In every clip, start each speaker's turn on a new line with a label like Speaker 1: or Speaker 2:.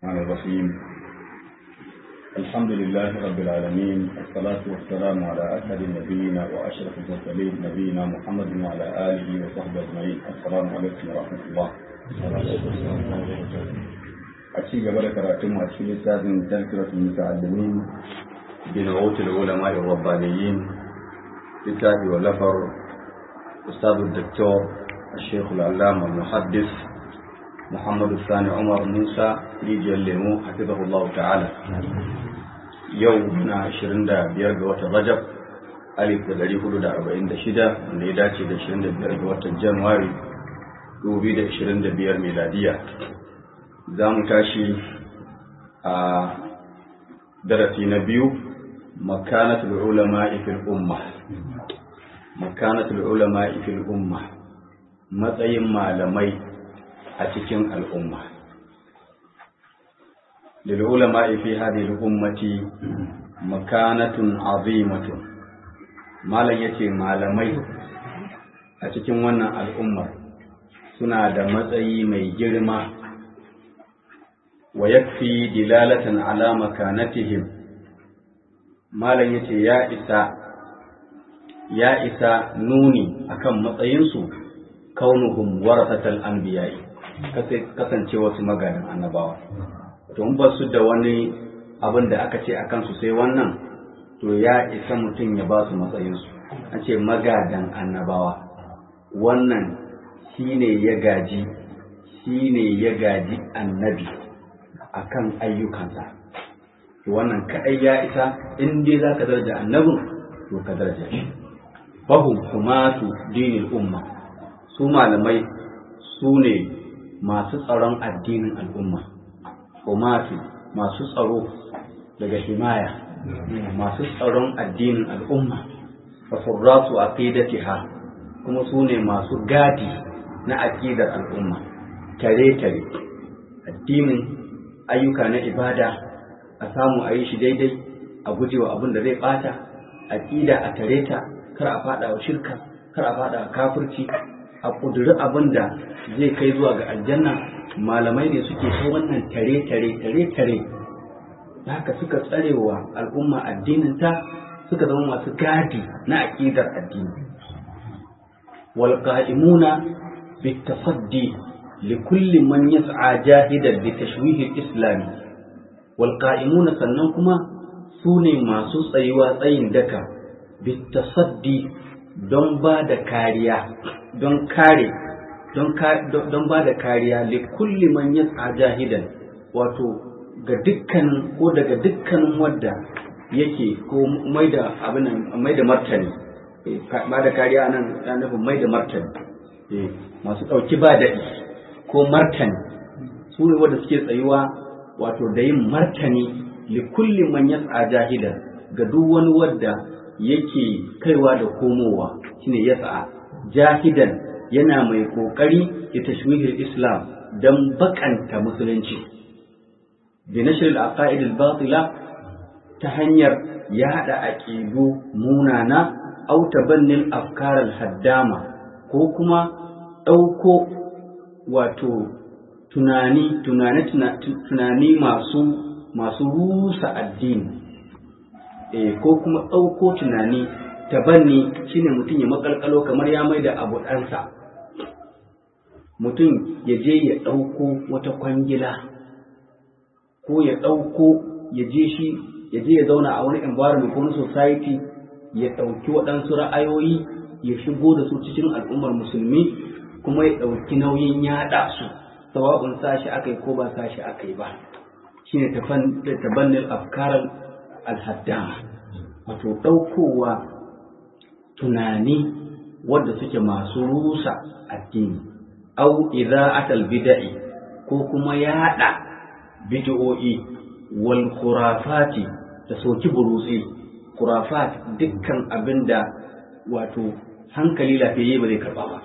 Speaker 1: الرحمن الرحيم الحمد لله رب العالمين الصلاة والسلام على أسعد النبيين وأشرف المرسلين نبينا محمد وعلى آله وصحبه أجمعين السلام عليكم ورحمة الله أشي قبل كراتم أشي لساد تذكرة المتعلمين بنعوت العلماء الربانيين كتاب ولفر أستاذ الدكتور الشيخ العلامة المحدث محمد الثاني عمر موسى يجي الليمو حفظه الله تعالى يومنا 25 ga watan Rajab alif da dari hudu da arba'in da shida wanda ya dace da 25 ga watan Januwari 2025 miladiya za mu tashi a darasi na biyu makanatul ulama fil umma makanatul ulama fil umma matsayin malamai a cikin al'umma. Lil'ulama fi hadhihi ummati makanatun azimatun Malam yace malamai a cikin wannan al'ummar suna da matsayi mai girma wa yakfi dilalatan ala makanatihim Malam yace ya isa ya isa nuni akan matsayinsu kaunuhum warasatal anbiya'i kasance wasu maganin annabawa to in ba su da wani abin da aka ce a kansu sai wannan to ya isa mutum ya ba su matsayinsu an ce magadan annabawa wannan shine ya gaji shine ya gaji annabi akan ayyukansa to wannan kadai ya isa in dai za ka daraja annabin to ka daraja shi fahum kumatu dinil umma su malamai su ne masu tsaron addinin al'umma umati masu tsaro daga himaya masu tsaron addinin al'umma fa furratu aqidatiha kuma su ne masu gadi na aqidar al'umma tare tare addinin ayyuka na ibada a samu a yi shi daidai a gujewa abin da zai bata aqida a tare ta kar a fada wa shirka kar a fada wa kafirci a ƙudiri abin da zai kai zuwa ga aljanna malamai ne suke ta wannan tare tare tare tare haka suka tsarewa al'umma addinin ta suka zama masu gadi na aƙidar addini wal qa'imuna bit tafaddi li kulli man yas'a jahidan li tashwih al-islam wal qa'imuna sannan kuma su ne masu tsayuwa tsayin daka bit tasaddi don ba da kariya don kare don ba da kariya li kulli man yas'a jahidan wato ga dukkanin ko daga dukkanin wadda yake ko mai da abin mai da martani ba da kariya nan ya nufin mai da martani masu ɗauki ba daɗi ko martani su ne wadda suke tsayuwa wato da yin martani li kulli man yas'a jahidan ga duk wani wadda yake kaiwa da komowa shine yas'a jahidan yana mai kokari ya tashwihil islam dan bakanta musulunci bi nashr al aqaid al batila ta hanyar ya hada aqidu munana aw tabannil afkar al haddama ko kuma dauko wato tunani tunani tunani masu masu rusa addini eh ko kuma dauko tunani tabanni shine mutum ya makalkalo kamar ya mai da abu ɗansa mutum ya je ya ɗauko wata kwangila ko ya ɗauko ya je shi ya je ya zauna a wani environment ko wani society ya ɗauki waɗansu ra'ayoyi ya shigo da su cikin al'ummar musulmi kuma ya ɗauki nauyin yaɗa su sawa'un sashi aka yi ko ba sashi aka yi ba shine tabannin afkarar alhaddama wato ɗaukowa tunani wadda suke masu rusa addini au idha'atal bid'i ko kuma yaɗa bid'o'i wal khurafati da soki burusi khurafat dukkan abinda wato hankali lafiyayye ba zai karba ba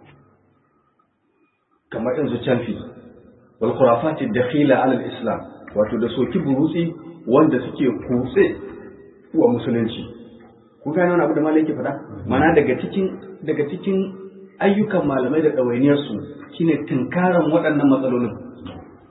Speaker 1: kamar yanzu canfi wal khurafati dakhila ala islam wato da soki burusi wanda suke kutse wa musulunci ku gane wani abu da malai ke faɗa mana daga cikin daga cikin ayyukan malamai da ɗawainiyarsu shine tunkaran waɗannan matsalolin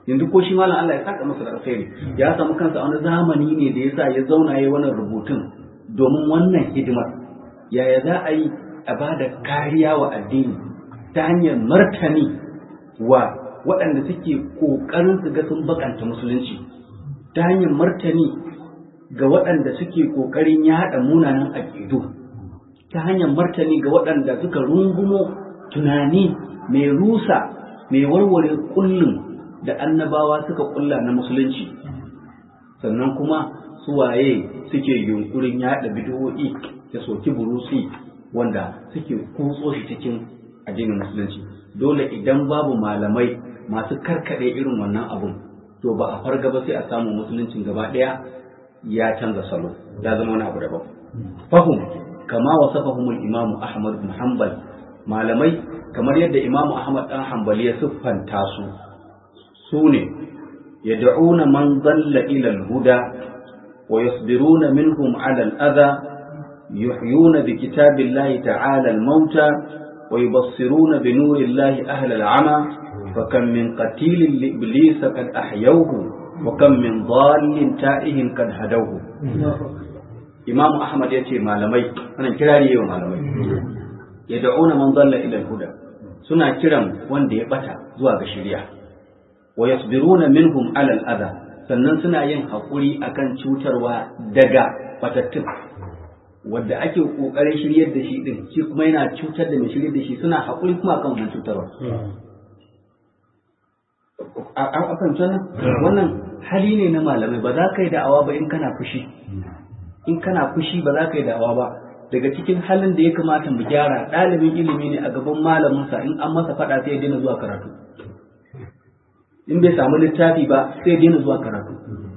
Speaker 1: yanzu ko shi malam Allah ya saka masa da alkhairi ya samu kansa a wani zamani ne da yasa ya zauna yayi wannan rubutun domin wannan hidimar yaya za a yi a ba da kariya wa addini ta hanyar martani wa waɗanda suke ƙoƙarin su ga sun bakanta musulunci ta hanyar martani ga waɗanda suke ƙoƙarin yaɗa munanan aƙidu ta hanyar martani ga waɗanda suka rungumo tunani mai rusa mai warware kullum da annabawa suka kulla na musulunci sannan kuma suwaye suke yunkurin yaɗa bid'o'i da soki burusi wanda suke kutso shi cikin addinin musulunci dole idan babu malamai masu karkaɗe irin wannan abun to ba a farga ba sai a samu musuluncin gaba ɗaya ya canza salo ya zama wani abu daban fahum kama wasafahumul imamu ahmad bin hanbal malamai kamar yadda imamu ahmad dan hanbali ya siffanta su su ne yad'una man dalla ila al-huda wa yasbiruna minhum ala al-adha yuhyuna bi kitabillahi ta'ala al-mauta wa yubassiruna bi nurillahi ahla al-'ama فكم من قتيل لإبليس قد أحيوه وكم من ضال تائه قد هدوه إمام أحمد يتي malamai أنا كراري يوم malamai yad'una man dalla ila al-huda suna kiran wanda ya bata zuwa ga shari'a wa yasbiruna minhum ala al-adha sannan suna yin hakuri akan cutarwa daga batattun wanda ake kokarin shiryar da shi din shi kuma yana cutar da mai shiryar da shi suna hakuri kuma akan wannan cutarwa a kan wannan hali ne na malamai ba za ka yi da'awa ba in kana fushi in kana fushi ba za ka yi da'awa ba daga cikin halin da ya kamata mu gyara ɗalibin ilimi ne a gaban malaminsa in an masa faɗa sai ya daina zuwa karatu in bai samu littafi ba sai ya daina zuwa karatu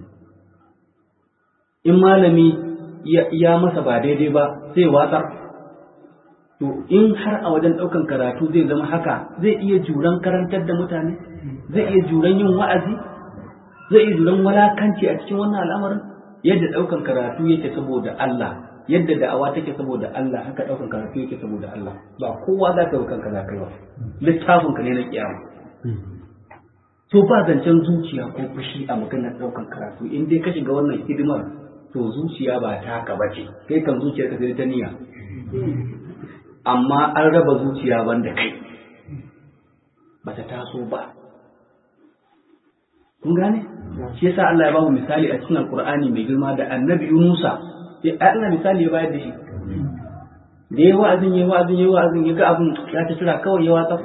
Speaker 1: in malami ya masa ba daidai ba sai watsar to in har a wajen ɗaukan karatu zai zama haka zai iya juran karantar da mutane zai iya juran yin wa'azi zai iya juran walakanci a cikin wannan al'amarin yadda ɗaukan karatu yake saboda Allah yadda da'awa take saboda Allah haka ɗaukan karatu yake saboda Allah ba kowa za ka yi kanka za ka yi wa littafin ka ne na kiyama to ba zancen zuciya ko fushi a maganar ɗaukan karatu in dai ka shiga wannan hidimar to zuciya ba ta ka bace kai kan zuciyar ka sai ta niyya amma an raba zuciya banda kai bata taso ba kun gane shi yasa Allah ya ba mu misali a cikin Alƙur'ani mai girma da Annabi Yunusa ya Allah misali ya bayar da shi da yayi wa'azin yayi wa'azin yayi wa'azin ya ga abin ya ta tura kawai ya watsa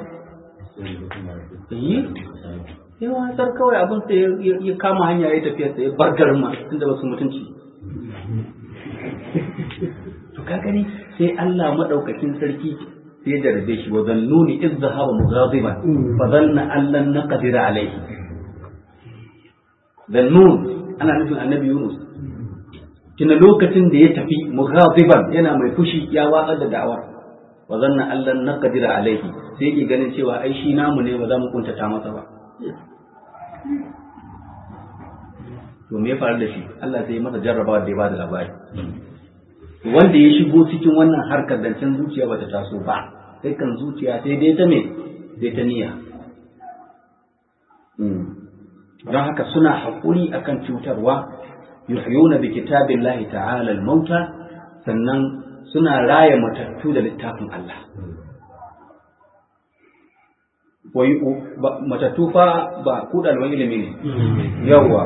Speaker 1: yi ya watsar kawai abin sai ya kama hanya ya tafiya sai ya bar garin ma tunda ba su mutunci to ka gani sai Allah madaukakin sarki sai ya jarabe shi wa zannuni iz zahaba mughadiban fa dhanna an lan naqdir alayhi zannun ana nufin annabi Yunus tuna lokacin da ya tafi mughadiban yana mai fushi ya watsar da da'awa wa zanna an lan naqdir alayhi sai yake ganin cewa ai shi namu ne ba za mu kuntata masa ba to me ya faru da shi Allah sai ya masa jarrabawa da ya bada labari wanda ya shigo cikin wannan harkar zancen zuciya bata taso ba sai kan zuciya sai dai ta me sai ta niyya don haka suna haƙuri akan cutarwa yuhyuna bi kitabillahi ta'ala al-mauta sannan suna raya matattu da littafin Allah wai matattu fa ba ku ɗaliban ilimi ne yawwa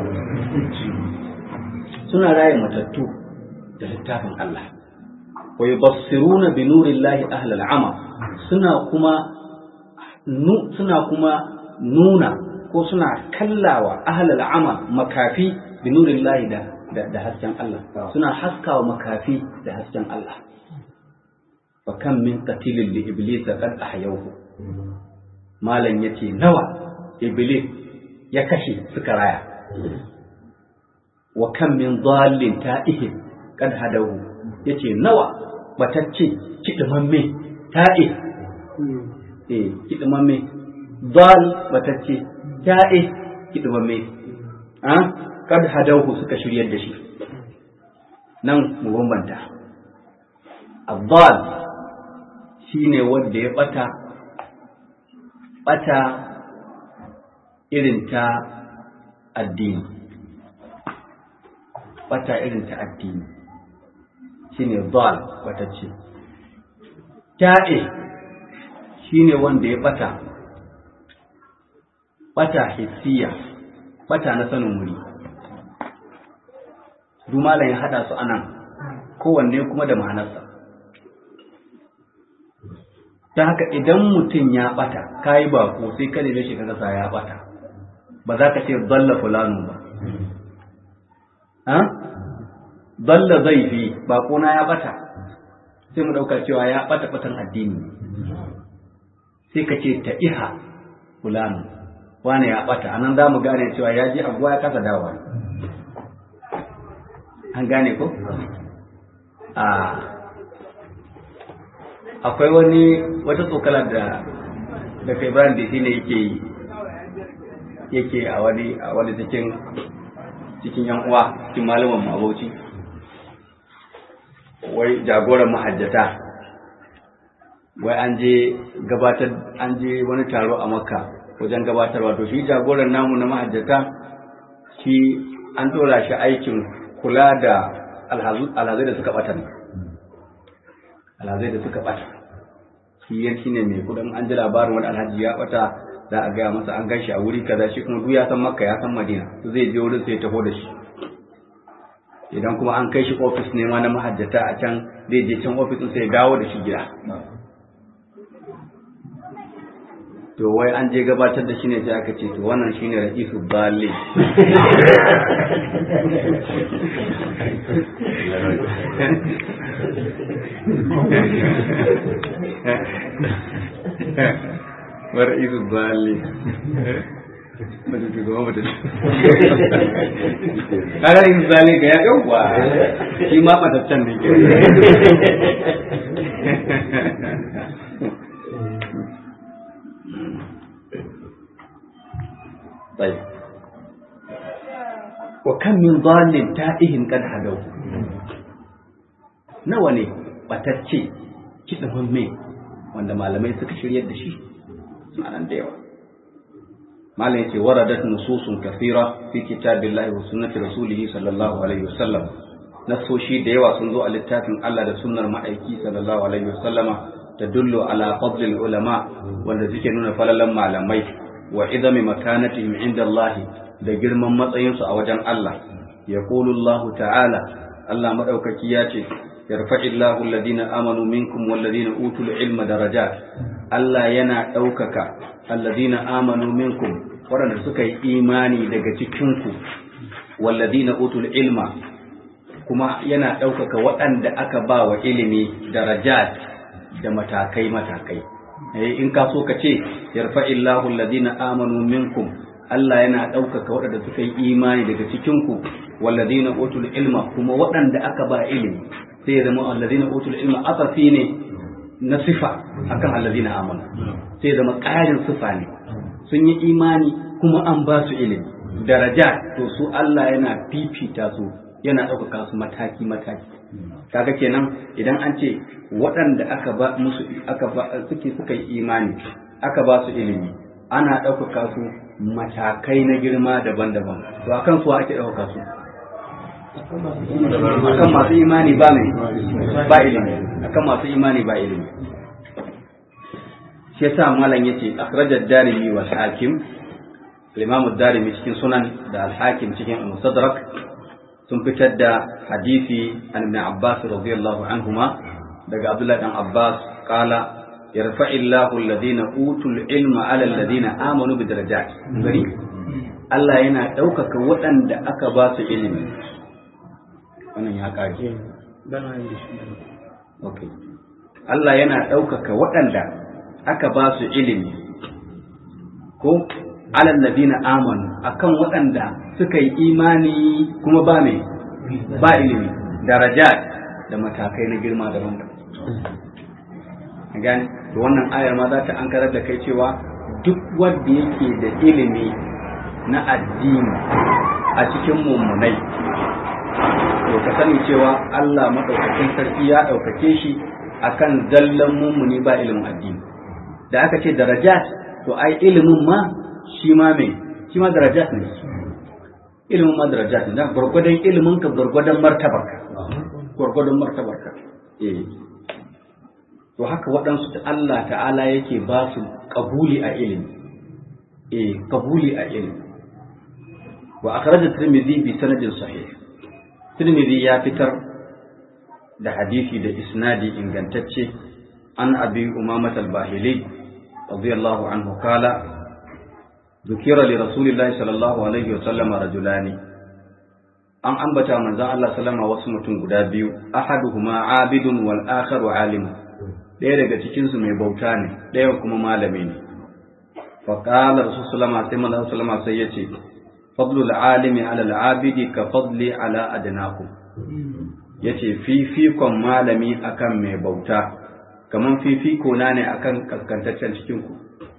Speaker 1: suna raya matattu da littafin Allah wa yubassiruna bi nurillahi ahlal ama suna kuma suna kuma nuna ko suna kallawa ahlal ama makafi bi nurillahi da da hasken Allah suna haskawa makafi da hasken Allah fa kam min qatilin li iblis qad ahyawhu malam yace nawa iblis ya kashe suka raya wa kam min dallin ta'ihin kad hadahu yace nawa batacce kidimamme ta'i eh kidimamme dal batacce ta'i kidimamme ah kad hadahu suka shiryar da shi nan mu bambanta abdal shine wanda ya bata bata irin ta addini bata irin ta addini shine dal wata ce ta'e shine wanda ya bata bata hissiya bata na sanin wuri malam ya hada su anan kowanne kuma da ma'anarsa ta haka idan mutum ya bata kayi bako sai ka neme shi kaga ya bata ba za ka ce dalla fulanu ba ha dalla zaifi bako na ya bata sai mu dauka cewa ya bata batan addini sai ka ce ta iha fulanu wane ya bata anan za mu gane cewa ya ji abuwa ya kasa dawa an gane ko a akwai wani wata tsokala da da kai Ibrahim da shine yake yi yake a wani a wani cikin cikin yan uwa cikin malaman mabauci wai jagoran mahajjata wai an je gabatar an je wani taro a makka wajen gabatarwa to shi jagoran namu na mahajjata shi an dora shi aikin kula da alhazai da suka bata ne alhazai da suka bata shi yanki ne mai kudin an ji labarin wani alhaji ya bata za a gaya masa an gashi a wuri kaza shi kuma duk ya san makka ya san madina zai je wurin sai ya taho da shi idan kuma an kai shi ofis ne ma na mahajjata a can zai je can ofis sai ya dawo da shi gida to wai an je gabatar da shi ne sai aka ce to wannan shine ra'isu bali wa ra'isu bali mata ce goma mata ce kaga ra'isu bali ga ya yauwa shi ma mataccen ne ke طيب وكم من ضال تائه قد هدوا nawa ne batacce kiɗin me wanda malamai suka shiryar da shi suna nan da yawa malam yace waradat nususun kathira fi kitabillahi wa sunnati rasulih sallallahu alaihi wasallam nasoshi da yawa sun zo a littafin Allah da sunnar ma'aiki sallallahu alaihi wasallama tadullu ala fadlil ulama wanda suke nuna falalan malamai wa idami makanatihim inda Allah da girman matsayinsu a wajen Allah yaqulu Allah ta'ala Allah madaukaki ya ce yarfa'illahu alladhina amanu minkum walladhina utul ilma darajat Allah yana ɗaukaka alladhina amanu minkum waɗanda suka yi imani daga cikinku walladhina utul ilma kuma yana ɗaukaka waɗanda aka ba wa ilimi darajat da matakai matakai in ka so ka ce yarfa'illahu alladhina amanu minkum Allah yana ɗaukaka waɗanda suka yi imani daga cikinku walladhina utul ilma kuma waɗanda aka ba ilimi sai ya zama alladhina utul ilma asafi ne na sifa akan alladhina amanu sai ya zama ƙarin sifa ne sun yi imani kuma an ba su ilimi daraja to su Allah yana fifita su yana ɗaukaka su mataki mataki kaga kenan idan an ce waɗanda aka ba musu aka ba suke suka yi imani aka ba su ilimi ana ɗaukaka su matakai na girma daban-daban to akan su ake ɗaukaka su akan masu imani ba mai ba ilimi akan masu imani ba ilimi shi yasa malam yace akhrajad darimi wal hakim al-imam ad-darimi cikin sunan da al-hakim cikin al-mustadrak sun fitar da hadisi an ibn abbas radiyallahu anhuma daga abdullahi dan abbas qala yarfa'illahu alladhina utul ilma ala alladhina amanu bi darajat gari Allah yana ɗaukaka waɗanda aka ba su ilimi wannan ya kage okay Allah yana ɗaukaka waɗanda aka ba su ilimi ko alal ladina amanu akan waɗanda suka yi imani kuma ba mai ba ilimi darajat da matakai na girma daban-daban gani da wannan ayar ma za ta an karar da kai cewa duk wanda yake da ilimi na addini a cikin mummunai to ka sani cewa Allah maɗaukakin sarki ya ɗaukake shi akan zallan mummuni ba ilimin addini da aka ce darajat to ai ilimin ma shi ma mai shi ma darajat ne ilimin ma darajat ne gwargwadon ilimin ka gwargwadon martabarka gwargwadon martabarka eh to haka waɗansu da Allah ta'ala yake ba su kabuli a ilimi eh kabuli a ilimi wa akhraj at-tirmidhi bi sanadin sahih tirmidhi ya fitar da hadisi da isnadi ingantacce an abi umamat al-bahili radiyallahu anhu kala ذكر لرسول الله صلى الله عليه وسلم رجلان an ambata manzon Allah sallama wasu mutum guda biyu ahaduhuma abidun wal akharu alim ɗaya daga cikin su mai bauta ne ɗaya kuma malami ne fa qala rasul sallama sai manzon sallama sai yace fadlul alimi ala al abidi ka fadli ala adnakum yace fifikon malami akan mai bauta kaman fifiko na ne akan kaskantaccen cikin ku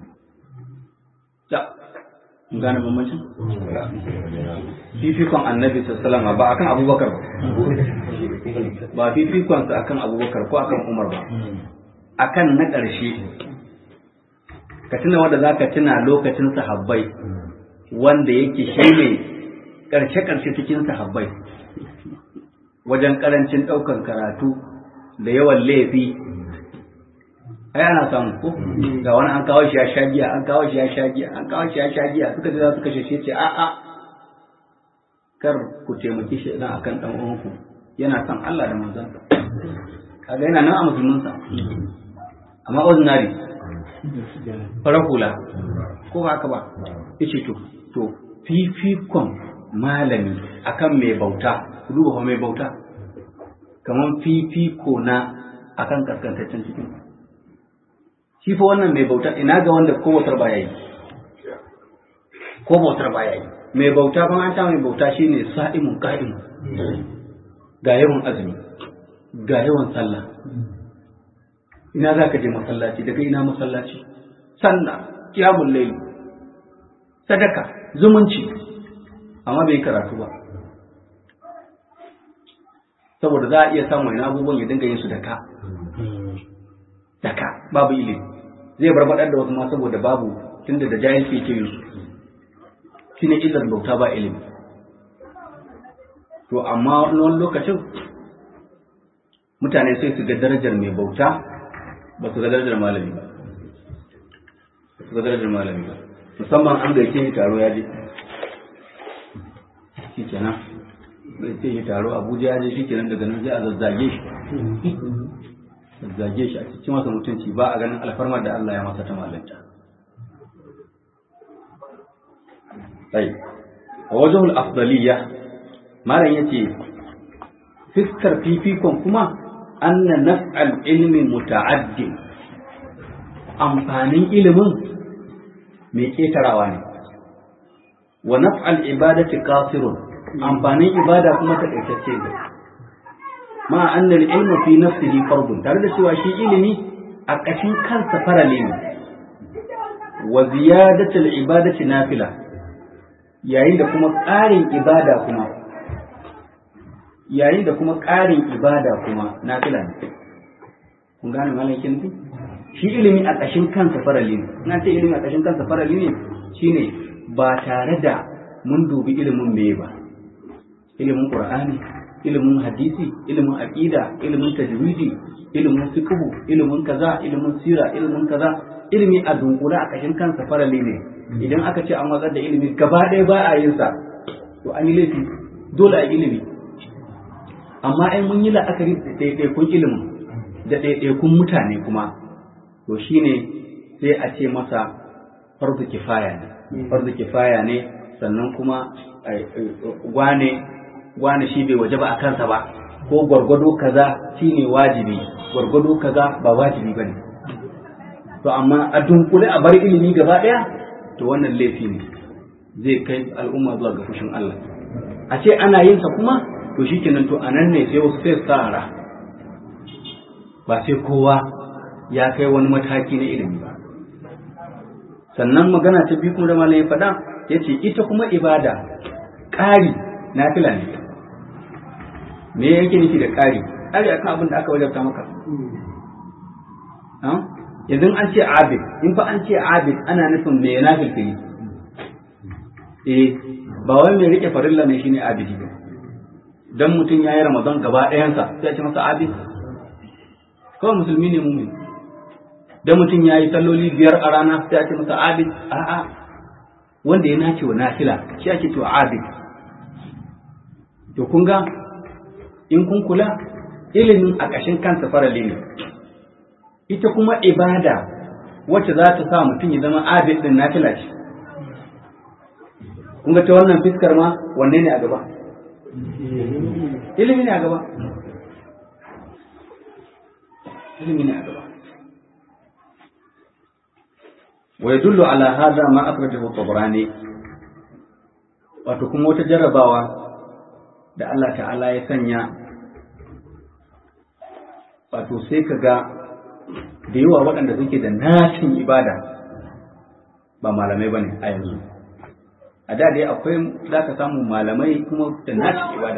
Speaker 1: gane bambancin? fifikon annabi sallama ba akan abubakar ba ba fifikon sa akan abubakar ko akan umar ba akan na ƙarshe ka tuna wanda za ka tuna lokacin sahabbai wanda yake shi ne ƙarshe-ƙarshe cikin sahabbai wajen ƙarancin ɗaukar karatu da yawan laifi ai ana samu ko ga wani an kawo shi ya sha giya an kawo shi ya sha giya an kawo shi ya sha giya suka ce za su kashe shi ce a a kar ku taimaki shi idan akan dan uwanku yana son Allah da manzon kaga yana nan a musulmin sa amma ordinary fara hula ko ba haka ba yace to to fifikon malami akan mai bauta duba mai bauta kaman fifiko na akan kaskantaccen cikin shi fa wannan mai bauta ina ga wanda ko bautar baya yi ko bautar baya yi mai bauta fa an ta mai bauta shine sa'imun qa'im ga yawan azumi ga yawan sallah ina za ka je masallaci daga ina masallaci sallah qiyamul layl sadaka zumunci amma bai karatu ba saboda za a iya samun wani abubuwan ya dinga yin su da ka da ka babu ilimi zai barbaɗar da wasu ma saboda babu tunda da jahilci ke yin su shi ne illar bauta ba ilimi to amma wani lokacin mutane sai su ga darajar mai bauta ba su ga darajar malami ba su ga darajar malami ba musamman an gaike shi taro ya je shi kenan zai ce shi taro abuja ya je shi kenan daga nan sai a zazzage shi zage shi a cikin masa mutunci ba a ganin alfarmar da Allah ya masa ta malanta. Sai, a wajen afdaliya malam ya ce, fiskar fifikon kuma anna naf'al ilmi muta'addin amfanin ilimin mai ƙetarawa ne, wa naf'al ibadati qasirun amfanin ibada kuma taƙaitacce ne. ma annal ilmu fi nafsihi fardun tare da cewa shi ilimi a ƙashin kansa farale ne wa ziyadatul ibadati nafila yayin da kuma ƙarin ibada kuma yayin da kuma ƙarin ibada kuma nafila ne kun gane malakin ne shi ilimi a ƙashin kansa farale ne na ce ilimi a ƙashin kansa farale ne shine ba tare da mun dubi ilimin me ba ilimin qur'ani ilimin hadisi ilimin aqida ilimin tajwidi ilimin fiqh ilimin kaza ilimin sira ilimin kaza ilimi a dunkula a kashin kansa farali ne idan aka ce an watsar da ilimi gaba ɗaya ba a yin sa to an yi laifi dole a ilimi amma ai mun yi la'akari da ɗaiɗaikun ilimin da ɗaiɗaikun mutane kuma to shine sai a ce masa farzu kifaya ne farzu kifaya ne sannan kuma wane wane shi bai waje ba a kansa ba ko gwargwado kaza shine wajibi gwargwado kaza ba wajibi bane to amma a dunkule a bar ilimi gaba daya to wannan laifi ne zai kai al'umma zuwa ga fushin Allah a ce ana yin sa kuma to shikenan to anan ne sai wasu sai tsara ba sai kowa ya kai wani mataki na ilimi ba sannan magana ta biyu kuma da malam ya faɗa yace ita kuma ibada ƙari nafila ne me yake nufi da ƙari ƙari akan abin da aka wajabta maka yanzu an ce abid in fa an ce abid ana nufin me na filfili eh ba wai mai rike farilla ne shine abidi ba dan mutum yayi ramadan gaba ɗayansa sai a ce masa abid kawai musulmi ne mumin dan mutum yayi salloli biyar a rana sai a ce masa abid a'a wanda ya nace wa nafila shi ake cewa abid to kun ga in kun kula ilimin a ƙashin kansa farali ne ita kuma ibada wacce za ta sa mutum ya zama abid din nafila ce kun ga ta wannan fiskar ma wanne ne a gaba ilimi ne a gaba ilimi ne a gaba wa yadullu ala hadha ma akhrajahu tabrani wato kuma wata jarrabawa da Allah ta'ala ya sanya wato sai ka ga da yawa waɗanda suke da nashin ibada ba malamai ba ne a yanzu a da dai akwai za ka samu malamai kuma da nashin ibada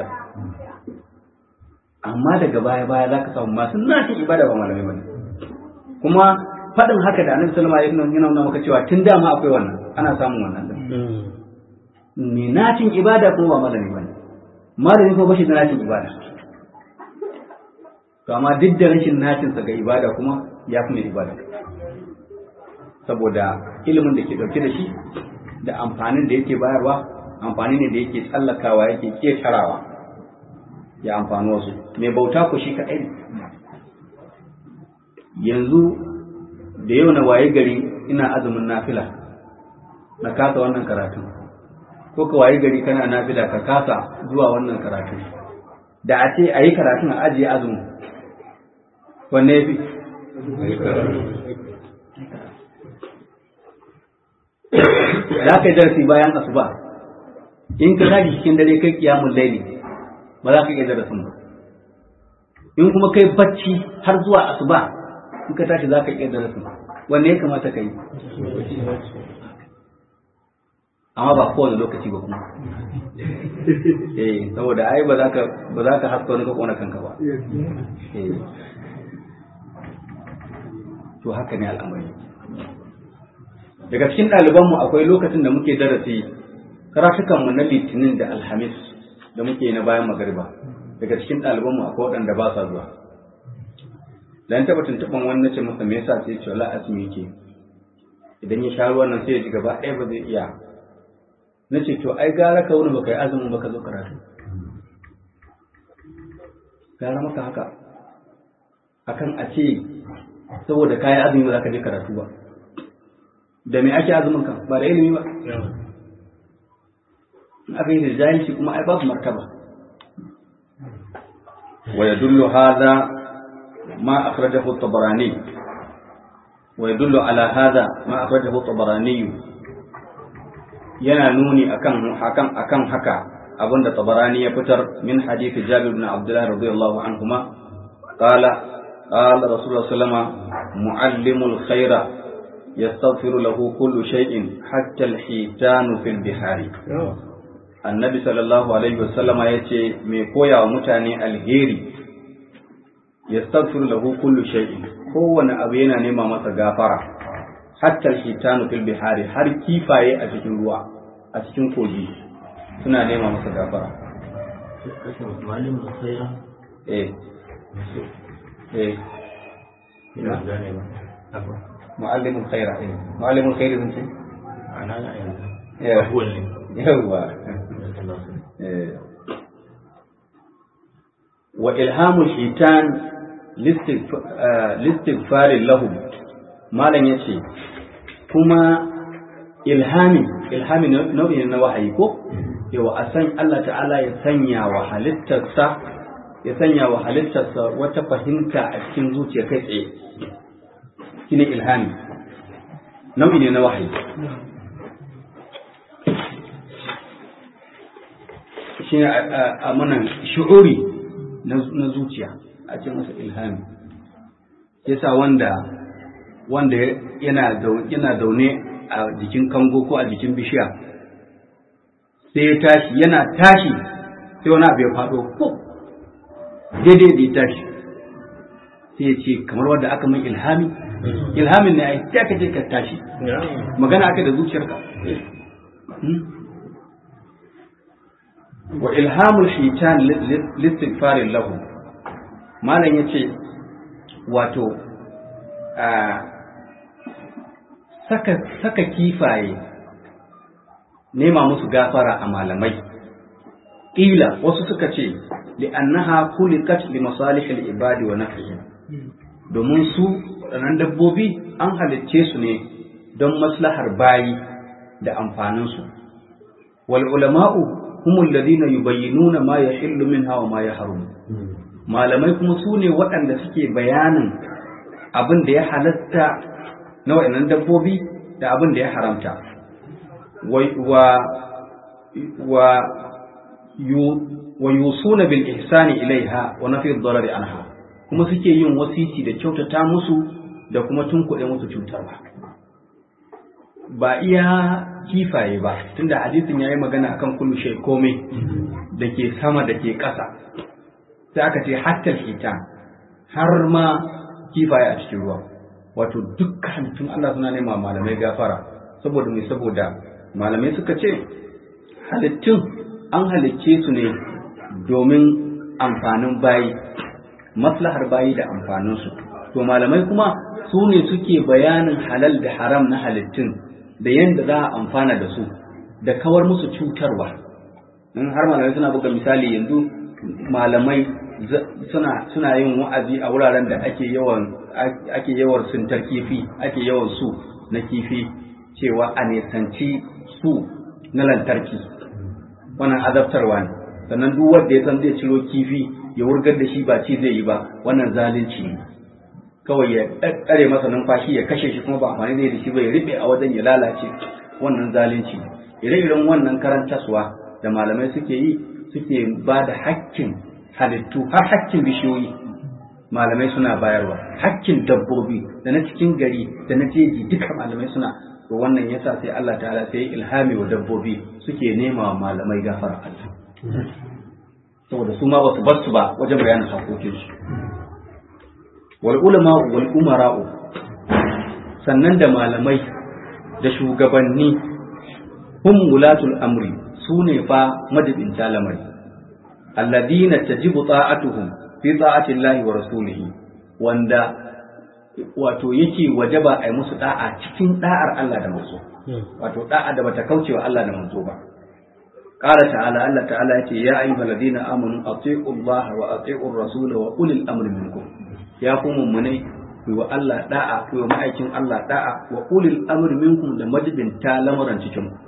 Speaker 1: amma daga baya baya za ka samu masu nashin ibada ba malamai ba ne kuma faɗin haka da annabi sallama ya nuna nuna maka cewa tun dama akwai wannan ana samun wannan din me nashin ibada kuma ba malami ba ne malami kuma bashi da nashin ibada to amma duk da rashin nacinsa ga ibada kuma ya fi mai ibada saboda ilimin da ke dauke da shi da amfanin da yake bayarwa amfani ne da yake tsallakawa yake ketarawa ya amfani wasu mai bauta ku shi kaɗai ne yanzu da yau na waye gari ina azumin nafila na kasa wannan karatu ko ka waye gari kana nafila ka kasa zuwa wannan karatu da a ce a yi karatun a ajiye azumin wanne ya fi za ka yi darasi bayan asuba in ka tashi cikin dare kai kiyamun laili ba za ka iya darasin ba in kuma kai bacci har zuwa asuba in ka tashi za ka iya darasin wanne ya kamata ka yi amma ba kowane lokaci ba kuma eh saboda ai ba za ka ba za ka haska wani ka kona kanka ba eh to haka ne al'amari daga cikin ɗalibanmu akwai lokacin da muke darasi karatukanmu na litinin da alhamis da muke na bayan magariba daga cikin ɗalibanmu akwai waɗanda ba sa zuwa dan taɓa tuntuɓan wani na ce masa me yasa sai ce wala asimi yake idan ya sha ruwan nan sai ya ji gaba ɗaya ba zai iya na ce to ai gara ka wani baka yi azumin baka zo karatu gara maka haka akan a ce saboda kayi azumi ba za ka je karatu ba da me ake azumin kan ba da ilimi ba in aka yi da jahilci kuma ai babu martaba wa yadullu hadha ma akhrajahu at-tabarani wa yadullu ala hadha ma akhrajahu at-tabarani yana nuni akan hakan akan haka abinda tabarani ya fitar min hadisi jabir ibn abdullah radiyallahu anhuma qala قال رسول الله صلى الله عليه وسلم معلم الخير يستغفر له كل شيء حتى الحيتان في البحار النبي صلى الله عليه وسلم yace mai koya wa mutane alheri yastaghfir lahu kullu shay'in kowane abu yana nema masa gafara hatta alhitanu fil bihari har kifaye a cikin ruwa a cikin kogi suna nema masa gafara eh eh
Speaker 2: ina gane ba
Speaker 1: mu'allimul khaira eh mu'allimul khairi zan ce
Speaker 2: ana na yanzu
Speaker 1: yawa
Speaker 2: abuwan ne
Speaker 1: yawa eh wa ilhamul hitan listighfarin lahum malam yace kuma ilhami ilhami nau'i na wahayi ko yawa a san Allah ta'ala ya sanya wa halittarsa ya sanya wa halittarsa wata fahimta a cikin zuciya kai tsaye shine ilhami nau'i ne na wahayi shi a mana shu'uri na zuciya a ce masa ilhami yasa wanda wanda yana yana zaune a jikin kango ko a jikin bishiya sai ya tashi yana tashi sai wani abu ya faɗo ko daidai da ya tashi sai ya ce kamar wanda aka min ilhami ilhamin ne ai sai aka je ka tashi magana aka da zuciyarka wa ilhamul hitan listighfarin lahu malam yace wato saka saka kifaye nema musu gafara a malamai ƙila wasu suka ce li'annaha kulikat li masalihil ibadi wa nafihim domin su waɗannan dabbobi an halicce su ne don maslahar bayi da amfaninsu wal ulama'u humul ladina yubayyinuna ma yahillu minha wa ma yahrum malamai kuma su ne waɗanda suke bayanin abin da ya halatta na waɗannan dabbobi da abin da ya haramta wa wa wa yusuna bil ihsani ilaiha wa nafi ad anha kuma suke yin wasiti da kyautata musu da kuma tunkuɗe musu cutarwa ba iya kifaye ba tunda hadisin yayi magana akan kullu shay komai da ke sama da ke ƙasa sai aka ce hatta hita har ma kifaye a cikin ruwa wato dukkan tun Allah suna nema malamai gafara saboda mai saboda malamai suka ce halittun an halicce su ne domin amfanin bayi maslahar bayi da amfaninsu to malamai kuma su ne suke bayanin halal da haram na halittun da yadda za a amfana da su da kawar musu cutarwa in har malamai suna buga misali yanzu malamai suna suna yin wa'azi a wuraren da ake yawan ake yawan sintar kifi ake yawan su na kifi cewa a nisanci su na lantarki wannan azabtarwa ne sannan duk wanda ya san zai ciro kifi ya wurgar da shi ba ci zai yi ba wannan zalunci ne kawai ya tsare masa numfashi ya kashe shi kuma ba amfani zai da shi ba ya riɓe a wajen ya lalace wannan zalunci ne ire-iren wannan karantaswa da malamai suke yi suke ba da hakkin halittu har hakkin bishiyoyi malamai suna bayarwa hakkin dabbobi da na cikin gari da na jeji duka malamai suna to wannan yasa sai Allah ta'ala sai ilhami wa dabbobi suke nema wa malamai gafara Allah saboda su ma basu bar su ba wajen bayanin hakokin su wal ulama wal umara'u sannan da malamai da shugabanni hum wulatul amri su ne fa madibinta lamari alladina tajibu ta'atuhum fi ta'ati Allah wa rasulihi wanda wato yake wajaba a yi musu da'a cikin da'ar Allah da manzo wato da'a da bata kauce wa Allah da manzo ba qala ta'ala Allah ta'ala yace ya ayyuhal ladina amanu atii'u Allah wa atii'ur rasul wa ulil amri minkum ya ku mu'minai ku wa Allah da'a ku wa ma'aikin Allah da'a wa ulil amri minkum da majibin ta lamaran cikin ku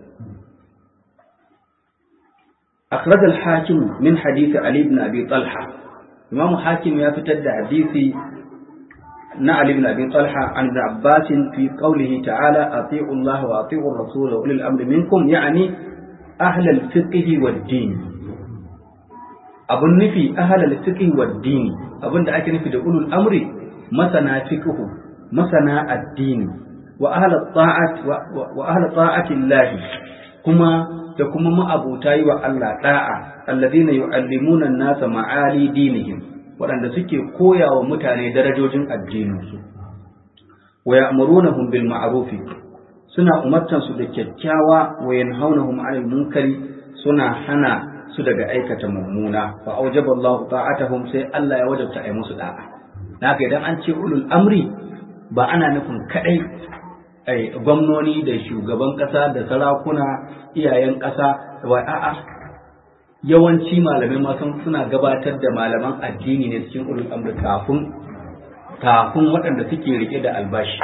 Speaker 1: أخرج الحاكم من حديث علي بن أبي طلحة إمام حاكم يفتد حديث علي بن أبي طلحة عن ابن عباس في قوله تعالى أطيعوا الله وأطيعوا الرسول وأولي الأمر منكم يعني أهل الفقه والدين أبن نفي أهل الفقه والدين أبن دعك نفي أولو الأمر مثنى فقه مثنى الدين وأهل الطاعة وأهل طاعة الله كما da kuma ma'abuta yi wa Allah da'a alladhina yu'allimuna an-nasa ma'ali dinihim waɗanda suke koya wa mutane darajojin addininsu wa ya'murunahum bil ma'ruf suna umartan su da kyakkyawa wa yanhaunahum 'anil munkari suna hana su daga aikata mummuna fa aujaba Allah ta'atuhum sai Allah ya wajabta ai musu da'a haka idan an ce ulul amri ba ana nufin kadai ai gwamnoni da shugaban kasa da sarakuna iyayen kasa wa a'a yawanci malamai ma suna gabatar da malaman addini ne cikin ulul amri kafin kafin waɗanda suke rike da albashi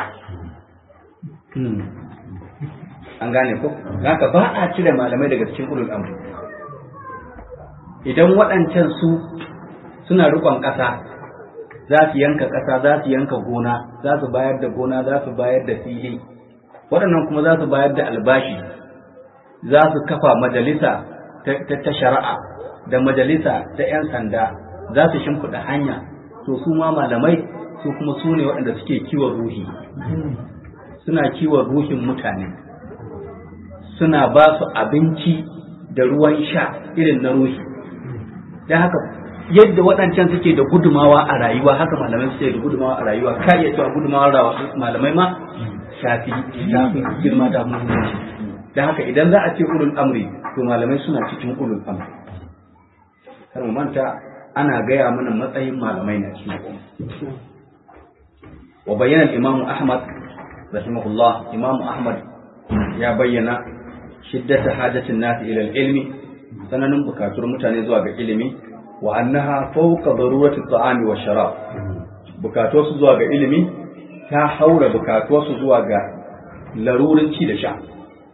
Speaker 1: an gane ko haka ba a cire malamai daga cikin ulul amri idan waɗancan su suna rikon ƙasa za su yanka ƙasa za su yanka gona za su bayar da gona za su bayar da fili waɗannan kuma za su bayar da albashi za su kafa majalisa ta shari'a da majalisa ta 'yan sanda za su shimfiɗa hanya to su ma malamai su kuma su ne waɗanda suke kiwon ruhi suna kiwon ruhin mutane suna ba su abinci da ruwan sha irin na ruhi don haka yadda waɗancan suke da gudumawa a rayuwa haka malamai suke da gudumawa a rayuwa ka iya cewa gudumawa malamai ma shafi shafi girma da muhimmanci don haka idan za a ce ulul amri to malamai suna cikin ulul amri kar mu manta ana gaya mana matsayin malamai na cikin al'umma wa bayyana imamu ahmad rahimahullah imamu ahmad ya bayyana shiddata hajatin nasi ila ilmi sananin bukatuwar mutane zuwa ga ilimi wa annaha fawqa darurati at-ta'ami wa sharab bukatuwar su zuwa ga ilimi ta haura bukatuwar su zuwa ga larurin ci da sha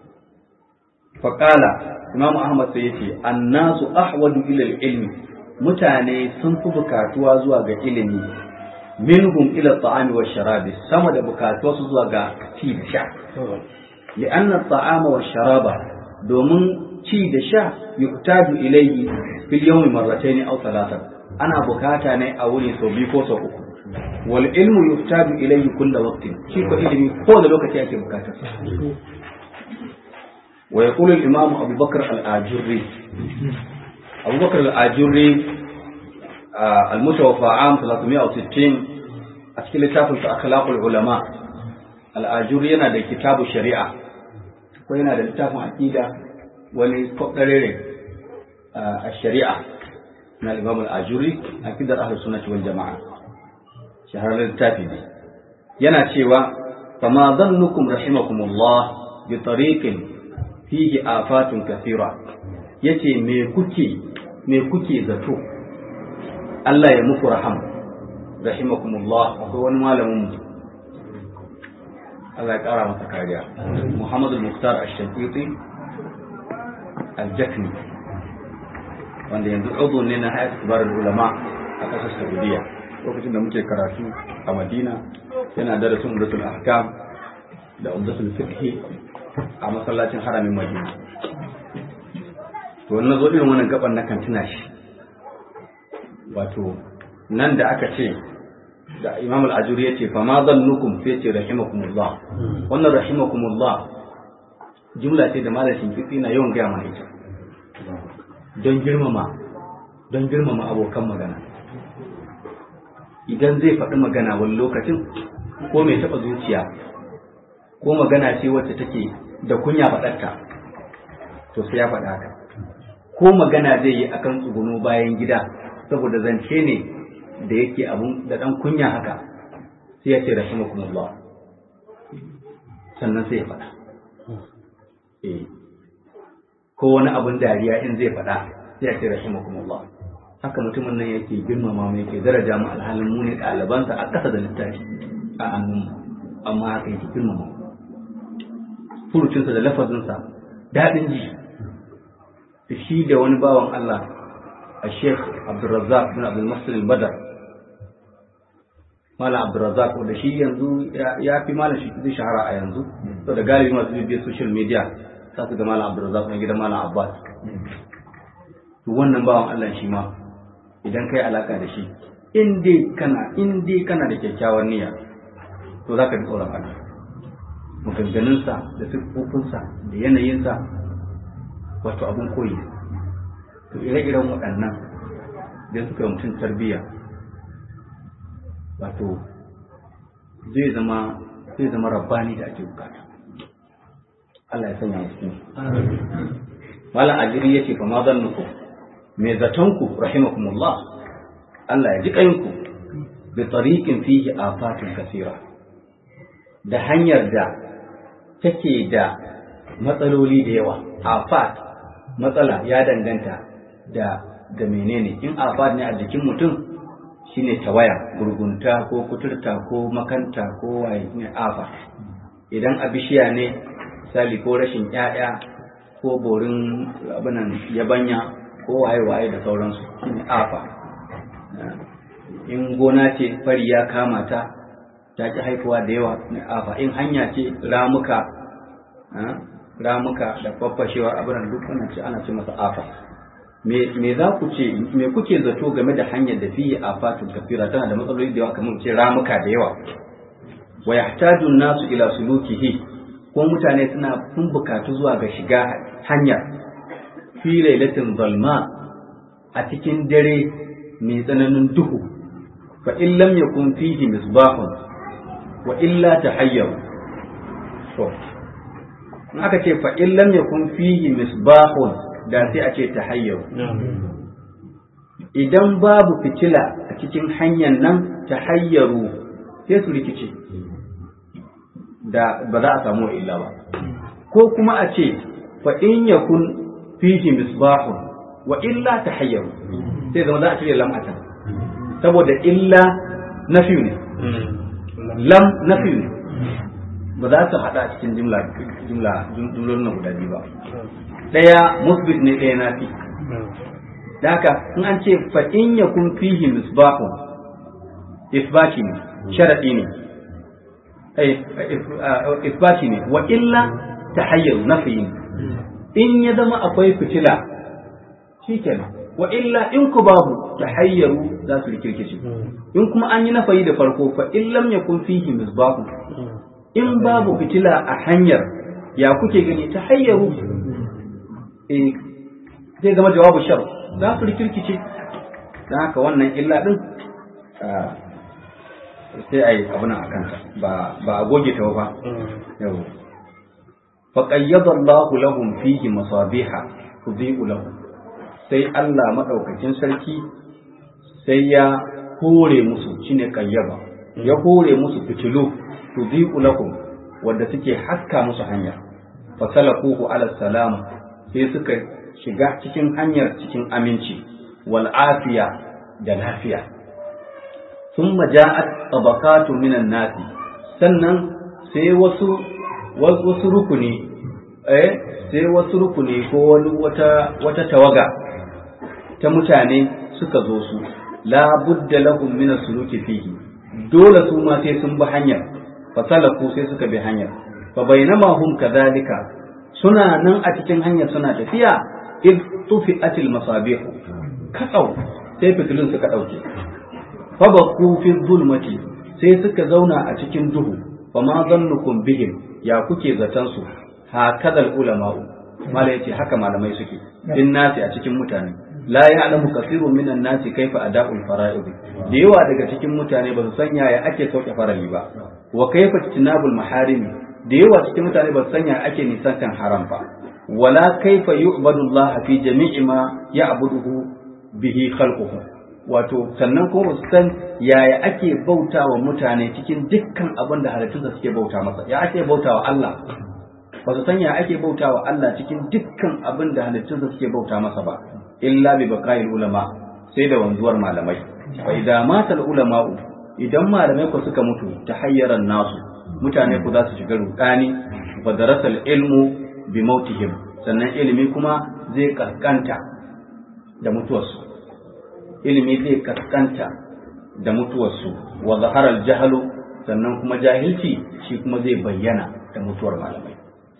Speaker 1: faqala imamu ahmad sai yace annasu ahwadu ila ilmi mutane sun fi bukatuwa zuwa ga ilimi minhum ila at-ta'ami wa sharabi sama da bukatuwar su zuwa ga ci da sha لأن الطعام والشراب domin ci da sha yuktadu ilayhi fil yawmi marratayn aw thalatha ana bukata ne a wuri sau biyu ko sau uku wal ilmu yuktadu ilayhi kull waqtin shi ko ilimi ko da lokaci ake bukata wa yaqulu al imam Abu Bakr al Ajurri Abu Bakr al Ajurri al mutawaffa am 360 a cikin littafin sa akhlaqul ulama al Ajurri yana da kitabu shari'a ko yana da littafin aqida wani kwaɗarere a shari'a na imam al-ajuri aqidar ahlus sunnah wal jama'a shahararren littafi ne yana cewa fama dhannukum rahimakumullah bi tariqin fihi afatun kathira yace me kuke me kuke zato Allah ya muku raham rahimakumullah akwai wani malamin mu Allah ya kara masa kariya Muhammad al-Muqtar ash-Shafiqi al-Jakni wanda yanzu udu ne na hayat kibar ulama a ƙasar Saudiya lokacin da muke karatu a Madina yana darasin umdatul ahkam da umdatul fiqh a masallacin haramin Madina to wannan zo irin wannan gaban na kan tuna shi wato nan da aka ce da imam al-ajuri ya ce fa ma zannukum sai ce rahimakumullah wannan rahimakumullah jumla ce da malamin fiqi na yawan gaya mana ita don girmama don girmama abokan magana idan zai faɗi magana wani lokacin ko mai taɓa zuciya ko magana ce wacce take da kunya faɗarta to sai ya faɗa haka ko magana zai yi akan tsuguno bayan gida saboda zance ne da yake abun da dan kunya haka sai ya ce rahimakumullah sannan sai ya faɗa eh ko wani abun dariya in zai faɗa sai ya ce rahimakumullah haka mutumin nan yake girmama mu yake daraja mu alhalin mu ne ɗalibansa a ƙasa da littafi a hannun amma haka yake girmama furucinsa da lafazinsa daɗin ji shi da wani bawan Allah a Sheikh Abdulrazzaq bin Abdul Muhsin al-Badr Malam Abdulrazak wanda shi yanzu ya fi malam shi zai shahara a yanzu to da galibi masu bibiyar social media za su ga Malam Abdulrazak na gidan Malam Abbas to wannan bawan Allah shi ma idan kai alaka da shi in dai kana in dai kana da kyakkyawar niyya to za ka ji tsoron Allah maganganunsa da siffofinsa da yanayinsa wato abun koyi to ire-iren waɗannan idan suka yi mutum tarbiyya wato zai zama zai zama rabbani da ake bukata Allah ya sanya musu Malam Ajiri yace fa ma zannuku me zatonku rahimakumullah Allah ya ji kanku bi tariqin fihi afatun kasira da hanyar da take da matsaloli da yawa afat matsala ya danganta da da menene in afat ne a jikin mutum shine tawaya gurgunta ko kuturta ko makanta ko waye ne afa idan a bishiya ne misali ko rashin ƴaƴa ko borin abinan yabanya ko waye waye da sauransu shine afa in gona ce fari ya kama ta ta ki haifuwa da yawa ne afa in hanya ce ramuka ramuka da faffashewar abinan duk wannan ce ana ce masa afa me za ku ce me kuke zato game da hanyar da fiye a fatun kafira tana da matsaloli da yawa kamar ce ramuka da yawa wa yahtaju nasu ila sulukihi ko mutane suna sun bukatu zuwa ga shiga hanyar fi lailatin zalma a cikin dare mai tsananin duhu fa in lam yakun fihi misbahun wa illa tahayyaru to in aka ce fa in lam yakun fihi misbahun da sai a ce tahayyaru idan babu fitila a cikin hanyar nan ta hayyaru sai su rikice da ba za a samu illa ba ko kuma a ce fa in yakun fihi misbahun wa illa tahayyaru sai zama za a cire lam atan saboda illa nafi ne lam nafi ne ba za su hada cikin jimla jimla jumlolin nan guda biyu ba daya musbit ne daya nafi da haka in an ce fa in yakun fihi misbahun isbati ne sharadi ne isbati ne wa illa tahayyaru nafi ne in ya zama akwai fitila shikenan wa illa in ku babu tahayyaru za su rikirkice in kuma an yi nafayi da farko fa in lam yakun fihi misbahu in babu fitila a hanyar ya kuke gani tahayyaru eh zai zama jawabu shar za su rikirkice dan haka wannan illa din sai a yi abin a kansa ba a goge ta ba yau faƙayyadar Allahu lahum fihi masabiha tudhi'u lahum sai Allah maɗaukakin sarki sai ya hore musu shine ƙayyaba ya hore musu fitilu tudhi'u lahum wanda suke haska musu hanya fasalakuhu ala salam sai suka shiga cikin hanyar cikin aminci wal afiya da lafiya thumma ja'at tabaqatu minan nasi sannan sai wasu wasu rukuni eh sai wasu rukuni ko wani wata wata tawaga ta mutane suka zo su la budda lahum min suluki fihi dole su ma sai sun bi hanyar fasalaku sai suka bi hanyar fa bainama hum kadhalika suna nan a cikin hanyar suna tafiya id tufi'atil masabih kasau sai fitilun suka dauke fa baku fi zulmati sai suka zauna a cikin duhu fa ma zannukum bihim ya kuke zaton su hakadal ulama'u mala yace haka malamai suke din nasi a cikin mutane la ya'lamu kathirun minan nasi kaifa ada'ul fara'id da yawa daga cikin mutane ba su san yaya ake sauke farali ba wa kaifa tinabul maharimi da yawa cikin mutane ba su san yaya ake nisantan haram ba wala kaifa yu'badu Allah fi jami'i ma ya'buduhu bihi khalquhu wato sannan kuma su san yaya ake bauta wa mutane cikin dukkan abin da halittunsa suke bauta masa ya ake bauta wa Allah ba su san ya ake bauta wa Allah cikin dukkan abin da halittunsa suke bauta masa ba illa bi baqa'il ulama sai da wanzuwar malamai fa idza mata al ulama'u idan malamai ku suka mutu ta hayyaran nasu mutane ku za su shiga rudani fa darasa al ilmu bi mautihim sannan ilimi kuma zai kaskanta da mutuwarsu ilimi zai kaskanta da mutuwarsu wa zahara al jahlu sannan kuma jahilci shi kuma zai bayyana da mutuwar malamai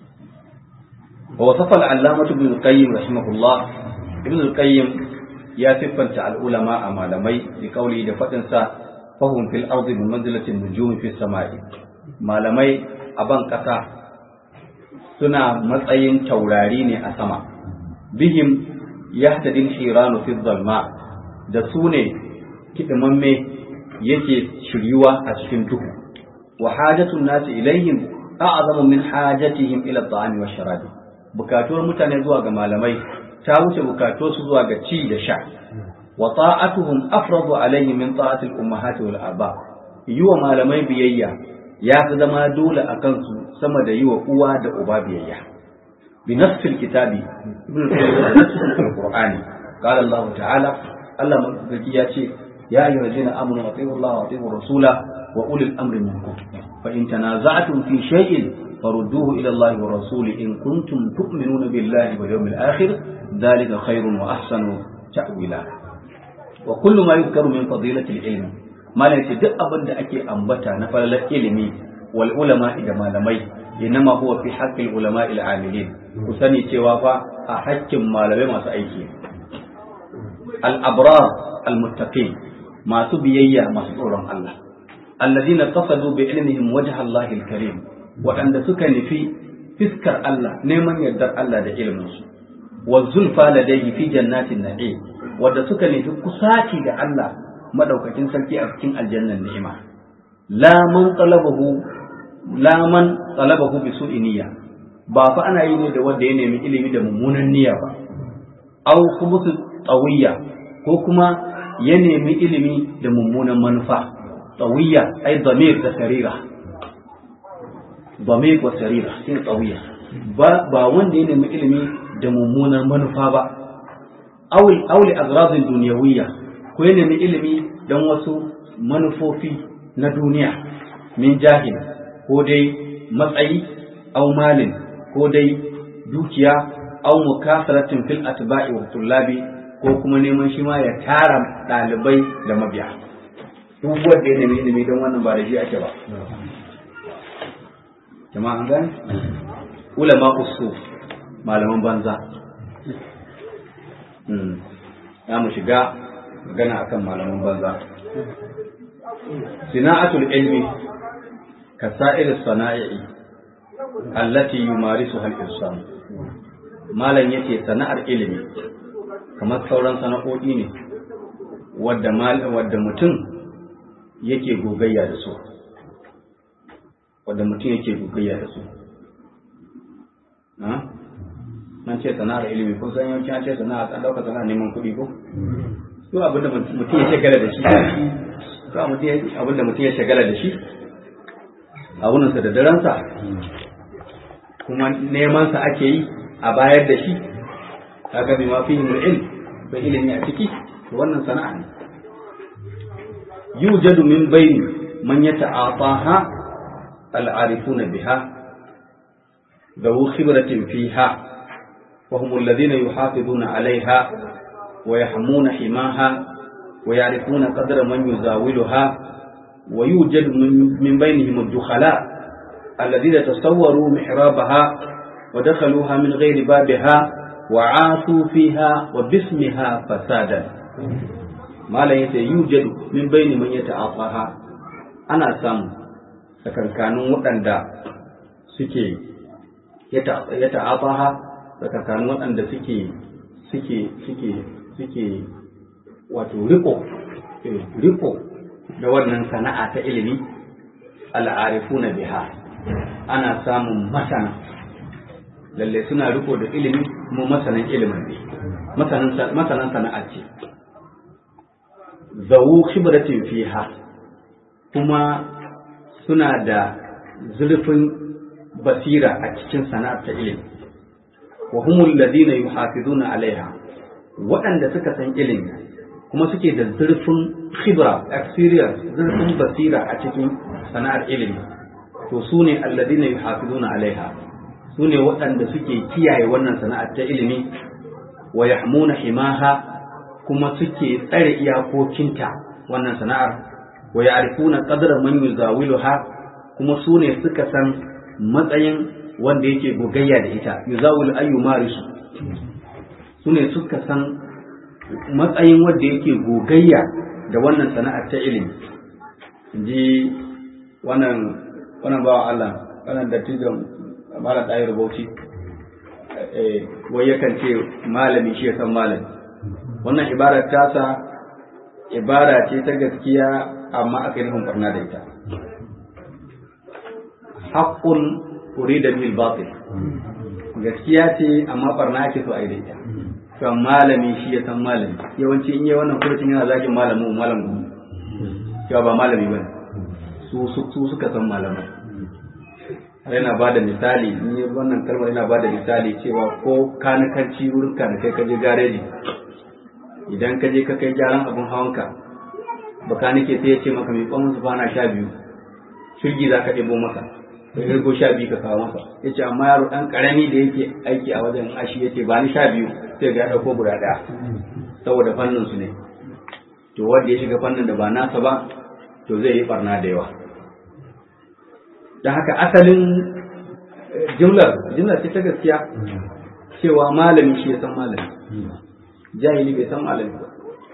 Speaker 1: ووصف العلامة ابن القيم رحمه الله ابن القيم يا سفنت العلماء malamai بقوله da faɗinsa فهم في الأرض بمنزلة النجوم في السماء malamai a ban ƙasa suna matsayin taurari ne a sama bihim yahtadin hiranu fi zalma da su ne kidimamme yake shiryuwa a cikin duhu wa hajatun nasi ilaihim a'zamu min hajatihim ila at-ta'ami wash-sharabi bukatuwar mutane zuwa ga malamai ta wuce bukatuwar su zuwa ga ci da sha wa ta'atuhum afradu alayhi min ta'ati al-ummahati wal aba yi wa malamai biyayya ya fi zama dole a kansu sama da yi wa uwa da uba biyayya bi nasfil kitabi ibn al-qur'ani qala Allah ta'ala Allah mazaki ya ce ya ayyuhal ladina amanu atiiu Allah wa atiiu rasula wa ulil amri minkum fa in tanaza'tum fi shay'in فردوه إلى الله ورسوله إن كنتم تؤمنون بالله واليوم الآخر ذلك خير وأحسن تأويلا وكل ما يذكر من فضيلة العلم ما لا يتدق أبدا أكي أنبتا نفل العلم والعلماء إذا ما لمي إنما هو في حق العلماء العاملين وسني توافى أحكم ما لمي ما سأيكي الأبرار المتقين ما سبيي ما سبورهم الله الذين قصدوا بعلمهم وجه الله الكريم waɗanda suka nufi fiskar Allah neman yardar Allah da ilminsu wa zulfa ladayhi fi jannatin na'im wanda suka nufi kusaci da Allah madaukakin sarki a cikin aljannan ni'ima la man talabahu la man talabahu bi su'i niyya ba fa ana yi ne da wanda ya nemi ilimi da mummunan niyya ba aw khubusu tawiyya ko kuma ya nemi ilimi da mummunan manufa tsawiya ai damir da sarira damir wa sarira shi tsawiya ba ba wanda ya nemi ilimi da mummunar manufa ba awli awli azrazin duniyawiyya ko ya nemi ilimi don wasu manufofi na duniya min jahil ko dai matsayi au malin ko dai dukiya au mukasaratin fil atba'i wa tullabi ko kuma neman shi ma ya tara ɗalibai da mabiya duk wanda ya nemi ilimi don wannan ba da shi ake ba jama'a an gane ulama usu malaman banza za mu shiga magana akan malaman banza sina'atul ilmi ka sa'ir sana'i allati yumarisuha al-insan malam yace sana'ar ilimi kamar sauran sana'o'i ne wadda wadda mutum yake gogayya da su wadda mutum yake gogayya da su an ce sana'ar ilimi kun san yawanci an ce sana'a an dauka sana'a neman kuɗi ko to abinda mutum ya shagala da shi to abinda mutum ya shagala da shi abunansa da daransa kuma neman sa ake yi a bayar da shi kaga bi ma fihi ilm bai ilimi a ciki to wannan sana'a ne yujadu min bayni man yata'ataha al-arifuna biha ذو خبرة فيها وهم الذين يحافظون عليها ويحمون حماها ويعرفون قدر من يزاولها ويوجد من بينهم الدخلاء الذين تصوروا محرابها ودخلوها من غير بابها وعاثوا فيها وباسمها فسادا ما لا يوجد من بين من يتعاطاها أنا سام sakankanin waɗanda suke ya ta'afaha sakankanin waɗanda suke suke suke suke wato riko riko da wannan sana'a ta ilimi al'arifuna biha ana samun masana lalle suna riko da ilimi kuma masanan ilimin ne masanan sana'a ce zawu khibratin fiha kuma suna da zurfin basira a cikin sana'ar ta ilimi wa humul ladina yuhafizuna alaiha waɗanda suka san ilimi kuma suke da zurfin khibra experience zurfin basira a cikin sana'ar ilimi to su ne alladina yuhafizuna alaiha su ne waɗanda suke kiyaye wannan sana'ar ta ilimi wa yahmuna himaha kuma suke tsare iyakokinta wannan sana'ar wa ya'rifuna qadra man yuzawiluha kuma su ne suka san matsayin wanda yake gogayya da ita yuzawil ayyu marisu su ne suka san matsayin wanda yake gogayya da wannan sana'ar ta ilimi ji wannan wannan bawa Allah wannan dattijan malam ɗaya rubuci wai yakan ce malami shi ya san malami wannan ibarar tasa ibara ce ta gaskiya amma aka yi nufin barna da ita haƙƙun urida bil batil gaskiya ce amma barna ake so a yi da ita to malami shi ya san malami yawanci in yi wannan kurcin yana zagin malamu malam gumu cewa ba malami ba su su suka san malamai yana ba da misali in yi wannan kalmar yana ba da misali cewa ko kanikanci wurin kanikai ka je gareji idan ka je ka kai gyaran abin hawanka bakanike sai ya ce maka mai kwan su bana sha biyu shirgi za ka ɗebo masa ka irgo sha biyu ka kawo masa ya ce amma yaro ɗan ƙarami da yake aiki a wajen ashi ya ce ba ni sha biyu sai ga ya ɗauko guda ɗaya saboda fannin su ne to wanda ya shiga fannin da ba nasa ba to zai yi barna da yawa da haka asalin jimlar jimlar ce ta gaskiya cewa malami shi ya san malami jahili bai san malami ba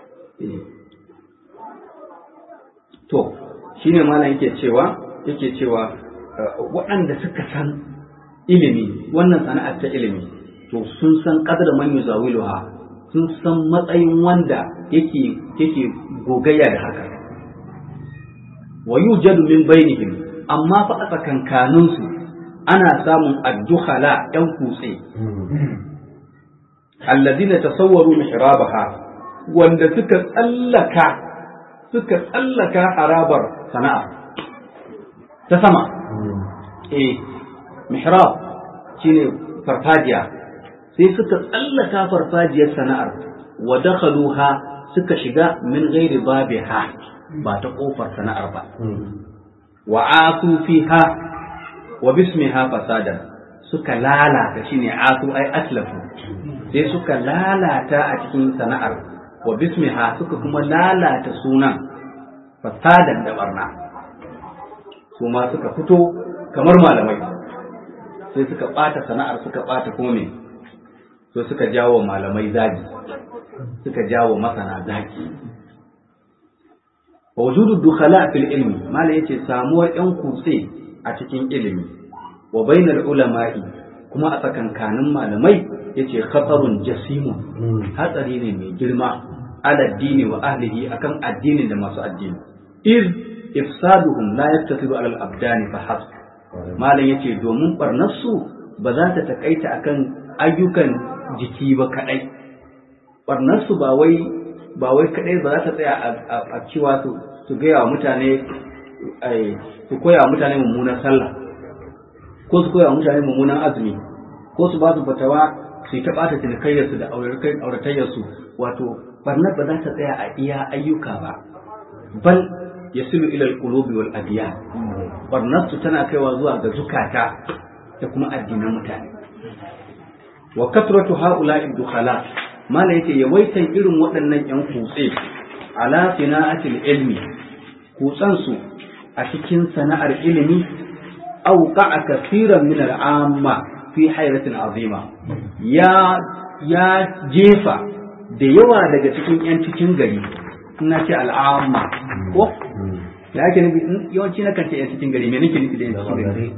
Speaker 1: to shine malam yake cewa yake cewa waɗanda suka san ilimi wannan sana'ar ta ilimi to sun san qadar man yuzawiluha sun san matsayin wanda yake yake gogayya da haka wa yujadu min bainihim amma fa a tsakankanin su ana samun addukhala ɗan kutse alladina tasawwaru mihrabaha wanda suka tsallaka suka tsallaka harabar sana'a ta sama eh mihrab shine farfajiya sai suka tsallaka farfajiyar sana'ar wa dakhaluha suka shiga min ghairi babiha ba ta kofar sana'ar ba wa asu fiha wa bismiha fasadan suka lalata shine asu ai atlafu sai suka lalata a cikin sana'ar wa bismiha suka kuma lalata sunan fasadan da barna su ma suka fito kamar malamai sai suka ɓata sana'ar suka ɓata kome so suka jawo malamai zagi suka jawo masana zagi wa wujudu dukhala fil ilmi mala yace samuwar yan kutse a cikin ilimi wa bainal ulama'i kuma a tsakankanin malamai yace khatarun jasimun hatsari ne mai girma ala dini wa ahlihi akan addinin da masu addini iz ifsaduhum la yaktasiru ala al-abdani fa hasb malam yace domin barnarsu ba za ta takaita akan ayyukan jiki ba kadai barnarsu ba wai ba wai kadai ba za ta tsaya a cewa su su gaya wa mutane su koya wa mutane mummunan sallah ko su koya wa mutane mummunan azumi ko su ba su fatawa su yi ta ɓata cinikayyarsu da auratayyarsu wato barnar ba za ta tsaya a iya ayyuka ba bal yasilu ila alqulubi wal adiyan barnarsu tana kaiwa zuwa ga zukata da kuma addinan mutane wa kasratu haula'i dukhala mala yace yawaitan irin waɗannan yan kutse ala sina'atil ilmi kutsan su a cikin sana'ar ilimi awqa'a kaseeran min al'amma fi hayratin azima ya ya jefa da yawa daga cikin yan cikin gari ina ce al'amma ko da ake nufi yawanci na kan ce yan cikin gari me nake nufi da yan cikin gari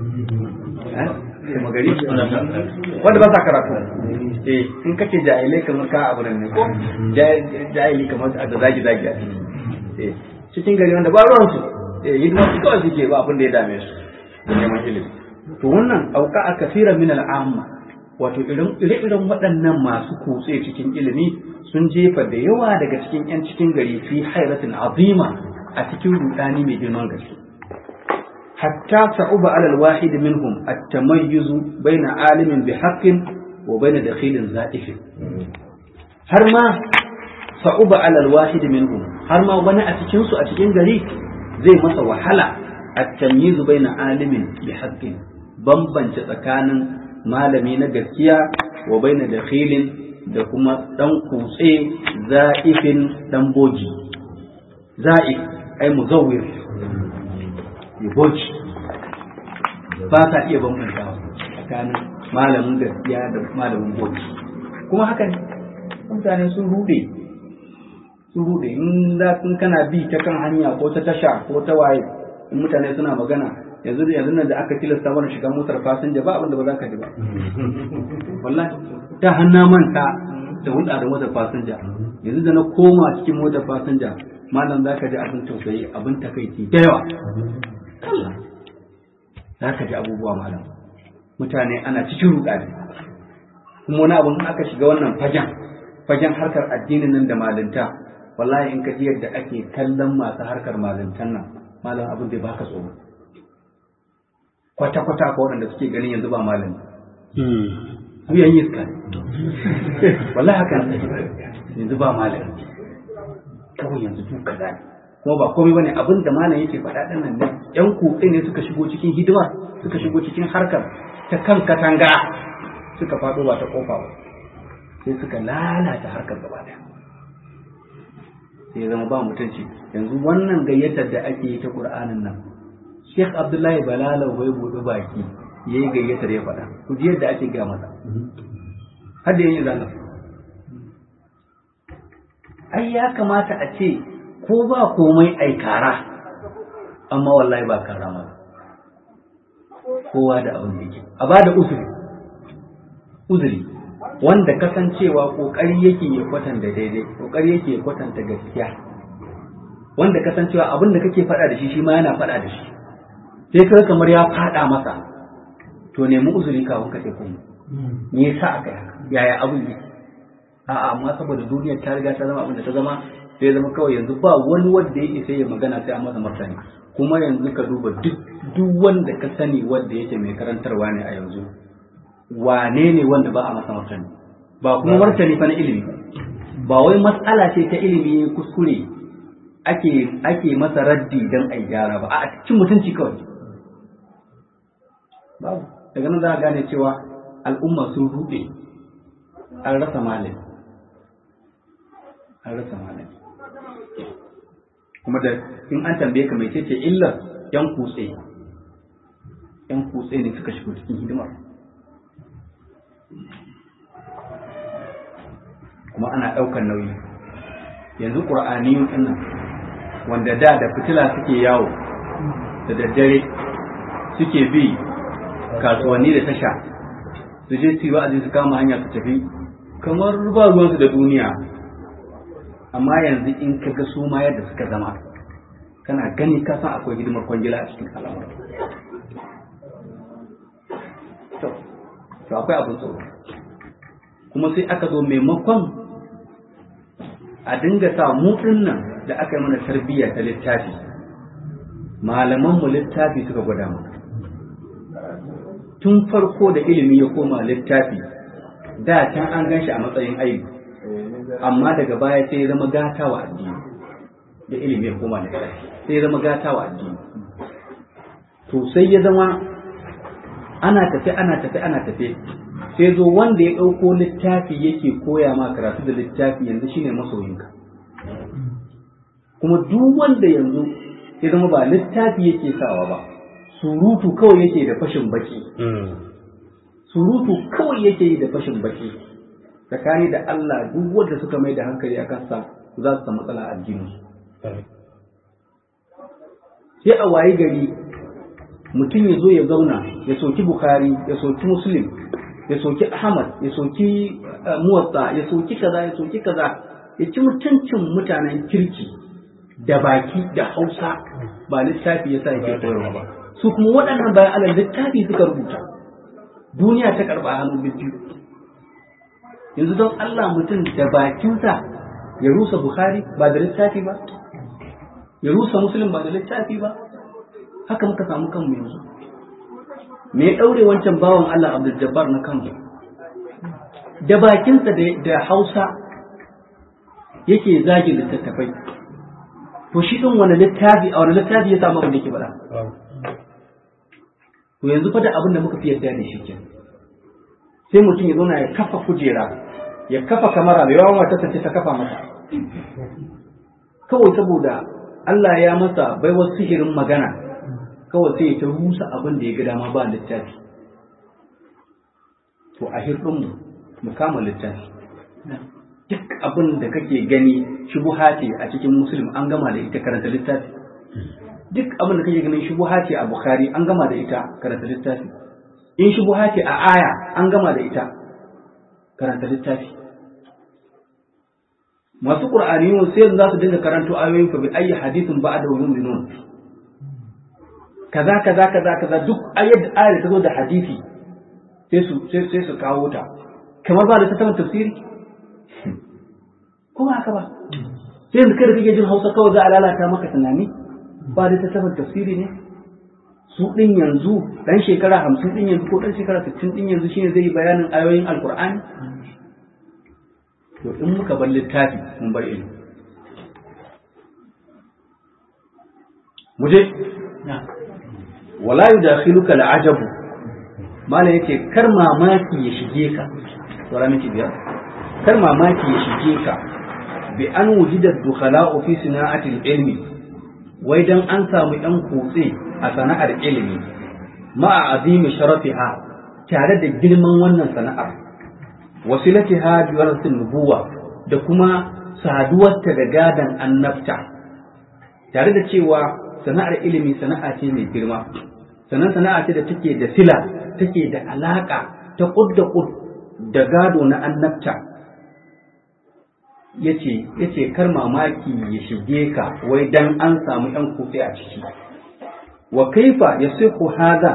Speaker 1: kuma gari wanda ba sa karatu eh in kace jahilai kamar ka abu ne ko jahili kamar da zagi zagi a eh cikin gari wanda ba ruwan su eh hidima su kawai suke ba abin da ya dame su da neman ilimi to wannan auka a kasira min al'amma wato ire-iren waɗannan masu kutse cikin ilimi sun jefa da yawa daga cikin 'yan cikin gari fi hairatin azima a cikin rudani mai girman gaske hatta sa'uba alal wahid minhum at-tamayyuzu baina alimin bi haqqin wa baina dakhilin za'ifin har ma sa'uba alal wahid minhum har ma wani a cikin su a cikin gari zai masa wahala at-tamyizu baina alimin bi haqqin bambance tsakanin malami na gaskiya wa baina dakhilin da kuma dan kutse za'ifin dan boji za'if ai muzawwir ya boji ba ta iya bambanta tsakanin malamin gaskiya da malamin boji kuma haka ne mutane sun rude sun rude in za kun kana bi ta kan hanya ko ta tasha ko ta waye in mutane suna magana yanzu yanzu nan da aka tilasta mana shiga motar fasinja ba abin da ba za ka ji ba wallahi ta hanna manta da hulɗa da motar fasinja yanzu da na koma cikin motar fasinja malam za ka ji abin tausayi abin takaici da yawa Allah za ka ji abubuwa malam mutane ana cikin rudani kuma wani abin aka shiga wannan fagen fagen harkar addinin nan da malinta wallahi in ka ji yadda ake kallon masu harkar malintan nan malam abin da baka tsoro kwata-kwata ko waɗanda suke ganin yanzu ba malami su yan yi iska wallahi haka yanzu ba malami kawai yanzu duk kaza ne kuma ba komai bane abin da malam yake faɗa ɗin nan ne yan kutse ne suka shigo cikin hidima suka shigo cikin harkar ta kan katanga suka faɗo ba ta kofa ba sai suka lalata harkar gaba ɗaya sai zama ba mutunci yanzu wannan gayyatar da ake yi ta Qur'anin nan Sheikh Abdullahi Balalau bai buɗe baki yayi gayyatar ya faɗa ku ji yadda ake ga masa har da yin zalla ai ya kamata a ce ko ba komai ai kara amma wallahi ba kara ma kowa da abin da yake a bada uzuri uzuri wanda kasancewa kokari yake ya kwatanta daidai kokari yake ya kwatanta gaskiya wanda kasancewa abin da kake faɗa da shi shi ma yana faɗa da shi sai kai kamar ya faɗa masa to nemi uzuri kafin ka ce kuma me yasa aka yi yaya abin yake
Speaker 3: a'a amma saboda duniyar ta riga ta zama abin da ta zama sai zama kawai yanzu ba wani wanda yake sai ya magana sai a masa martani kuma yanzu ka duba duk duk wanda ka sani wanda yake mai karantarwa ne a yanzu wane ne wanda ba a masa martani ba kuma martani fa na ilimi ba wai matsala ce ta ilimi kuskure ake ake masa raddi dan ai gyara ba a cikin mutunci kawai babu daga nan za a gane cewa al'umma sun ruɗe an rasa malami an rasa malami kuma da in an tambaye ka mai ce illar yan kutse yan kutse ne suka shigo cikin hidimar kuma ana ɗaukar nauyi yanzu ƙur'aniyun ɗinnan wanda da da fitila suke yawo da daddare suke bi kasuwanni da tasha su je su yi wa'azi su kama hanya su tafi kamar ba ruwansu da duniya amma yanzu in ka ga su ma yadda suka zama kana gani ka san akwai hidimar kwangila a cikin al'amura to akwai abin tsoro kuma sai aka zo maimakon a dinga sa mu nan da aka yi mana tarbiyya ta littafi malaman mu littafi suka gwada mu tun farko da ilimi ya koma littafi da can an gan shi a matsayin aibu amma daga baya sai ya zama gata wa addini da ilimi ya koma littafi sai ya zama gata wa addini to sai ya zama ana tafe ana tafe ana tafe sai zo wanda ya ɗauko littafi yake koya ma karatu da littafi yanzu shine masoyinka kuma duk wanda yanzu ya zama ba littafi yake sawa ba surutu kawai yake da fashin baki surutu kawai yake yi da fashin baki tsakani da Allah duk wanda suka mai da hankali a kansa za su samu matsala a addini sai a wayi gari mutum ya zo ya zauna ya soki bukhari ya soki muslim ya soki ahmad ya soki muwatta ya soki kaza ya soki kaza ya ci mutuncin mutanen kirki da baki da hausa ba littafi ya sa yake koyarwa ba su kuma waɗannan bayan alal littafi suka rubuta duniya ta karɓa hannu biyu yanzu don Allah mutum da bakinsa ya rusa Bukhari ba da littafi ba ya rusa Muslim ba da littafi ba haka muka samu kanmu yanzu me ya ɗaure wancan bawan Allah Abdul Jabbar na kanmu da bakinsa da Hausa yake zagi littattafai to shi ɗin wani littafi a wani littafi ya samu abin da ke bada to yanzu fa da abin da muka fi yarda da shi kenan sai mutum ya zauna ya kafa kujera ya kafa kamara mai yawan wata ce ta kafa masa kawai saboda Allah ya masa baiwar sihirin magana kawai sai ya ta rusa abin da ya ga dama ba littafi to a hirɗinmu mu kama littafi duk abin da kake gani shubuha ce a cikin musulmi an gama da ita karanta littafi duk abin da kake ganin shubuha ce a bukhari an gama da ita karanta littafi in shubuha ce a aya an gama da ita karanta littafi masu qur'aniyun sai za su dinga karanto ayoyin fa bi ayi hadithin ba'da yu'minun kaza kaza kaza kaza duk ayat ayat ta zo da hadisi sai su sai su kawo ta kamar ba da ta tabbata tafsiri ko haka ba sai yanzu kada kake jin Hausa kawai za a lalata maka tunani ba da ta tabbata tafsiri ne su ɗin yanzu ɗan shekara hamsin ɗin yanzu ko ɗan shekara sittin ɗin yanzu shine zai yi bayanin ayoyin alkur'ani to in muka bar littafi mun bar ilimi muje wala yudakhiluka al'ajabu mala yace kar mamaki ya shige ka tsara miki biyar kar mamaki ya shige ka bi an wujida dukhala'u fi sina'atil ilmi wai dan an samu yan kutse a sana'ar ilimi ma'a azimi sharafiha tare da girman wannan sana'ar wasilatiha bi warasin nubuwa da kuma saduwarta da gadan annabta tare da cewa sana'ar ilimi sana'a ce mai girma sannan sana'a ce da take da sila take da alaka ta kud da kud da gado na annabta yace yace kar mamaki ya shige ka wai dan an samu yan kufi a ciki wa kaifa yasihu hadha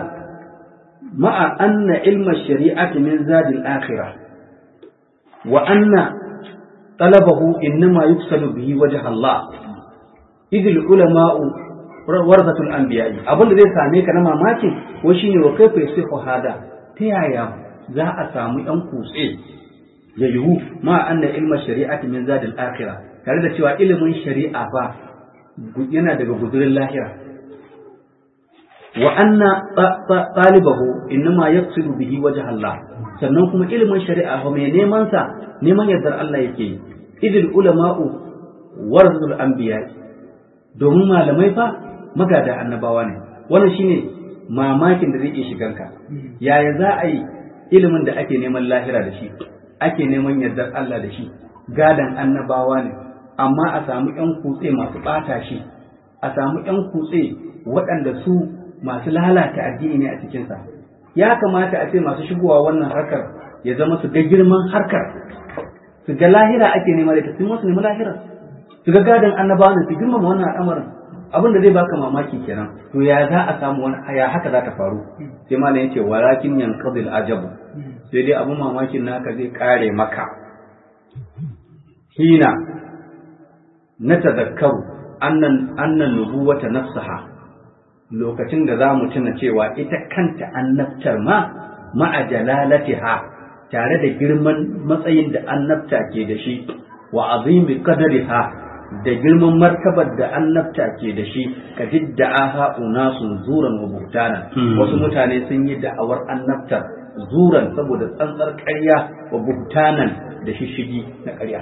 Speaker 3: ma'a anna ilma shari'ati min zadil akhirah wa anna talabahu innama yuksalu bihi wajh Allah idil ulama'u warzatul anbiya'i abin da zai same ka na mamakin ko shine wa kaifa yasihu hada ta yaya za a samu yan kutse ya yiwu ma anna ilma shari'ati min zadil akhirah tare da cewa ilimin shari'a fa yana daga gudurin lahira wa anna talibahu innama yaqsidu bihi wajh Allah sannan kuma ilimin shari'a fa mai neman sa neman yardar Allah yake yi idil ulama'u warzatul anbiya'i domin malamai fa magada annabawa ne wannan shine mamakin da zai iya shiganka yaya za a yi ilimin da ake neman lahira da shi ake neman yardar Allah da shi gadan annabawa ne amma a samu ƴan kutse masu ɓata shi a samu ƴan kutse waɗanda su masu lalata addini ne a cikinsa ya kamata a ce masu shigowa wannan harkar ya zama su ga girman harkar su ga lahira ake nema da ta sun wasu nemi lahirar su ga gadon annabawa ne su girmama wannan al'amarin abin da zai baka mamaki kenan to ya za a samu wani ya haka za ta faru sai malam yace walakin yanqadil ajabu sai dai abin mamakin naka zai kare maka hina na tazakkaru annan annan nubuwata nafsaha lokacin da za mu tuna cewa ita kanta annabtar ma ma'a jalalatiha tare da girman matsayin da annabta ke da shi wa azimi qadariha da girman martabar da annabta ke da shi ka didda'aha unasun zuran wa buhtana wasu mutane sun yi da'awar annabtar zuran saboda tsantsar ƙarya wa buhtanan da shishigi na ƙarya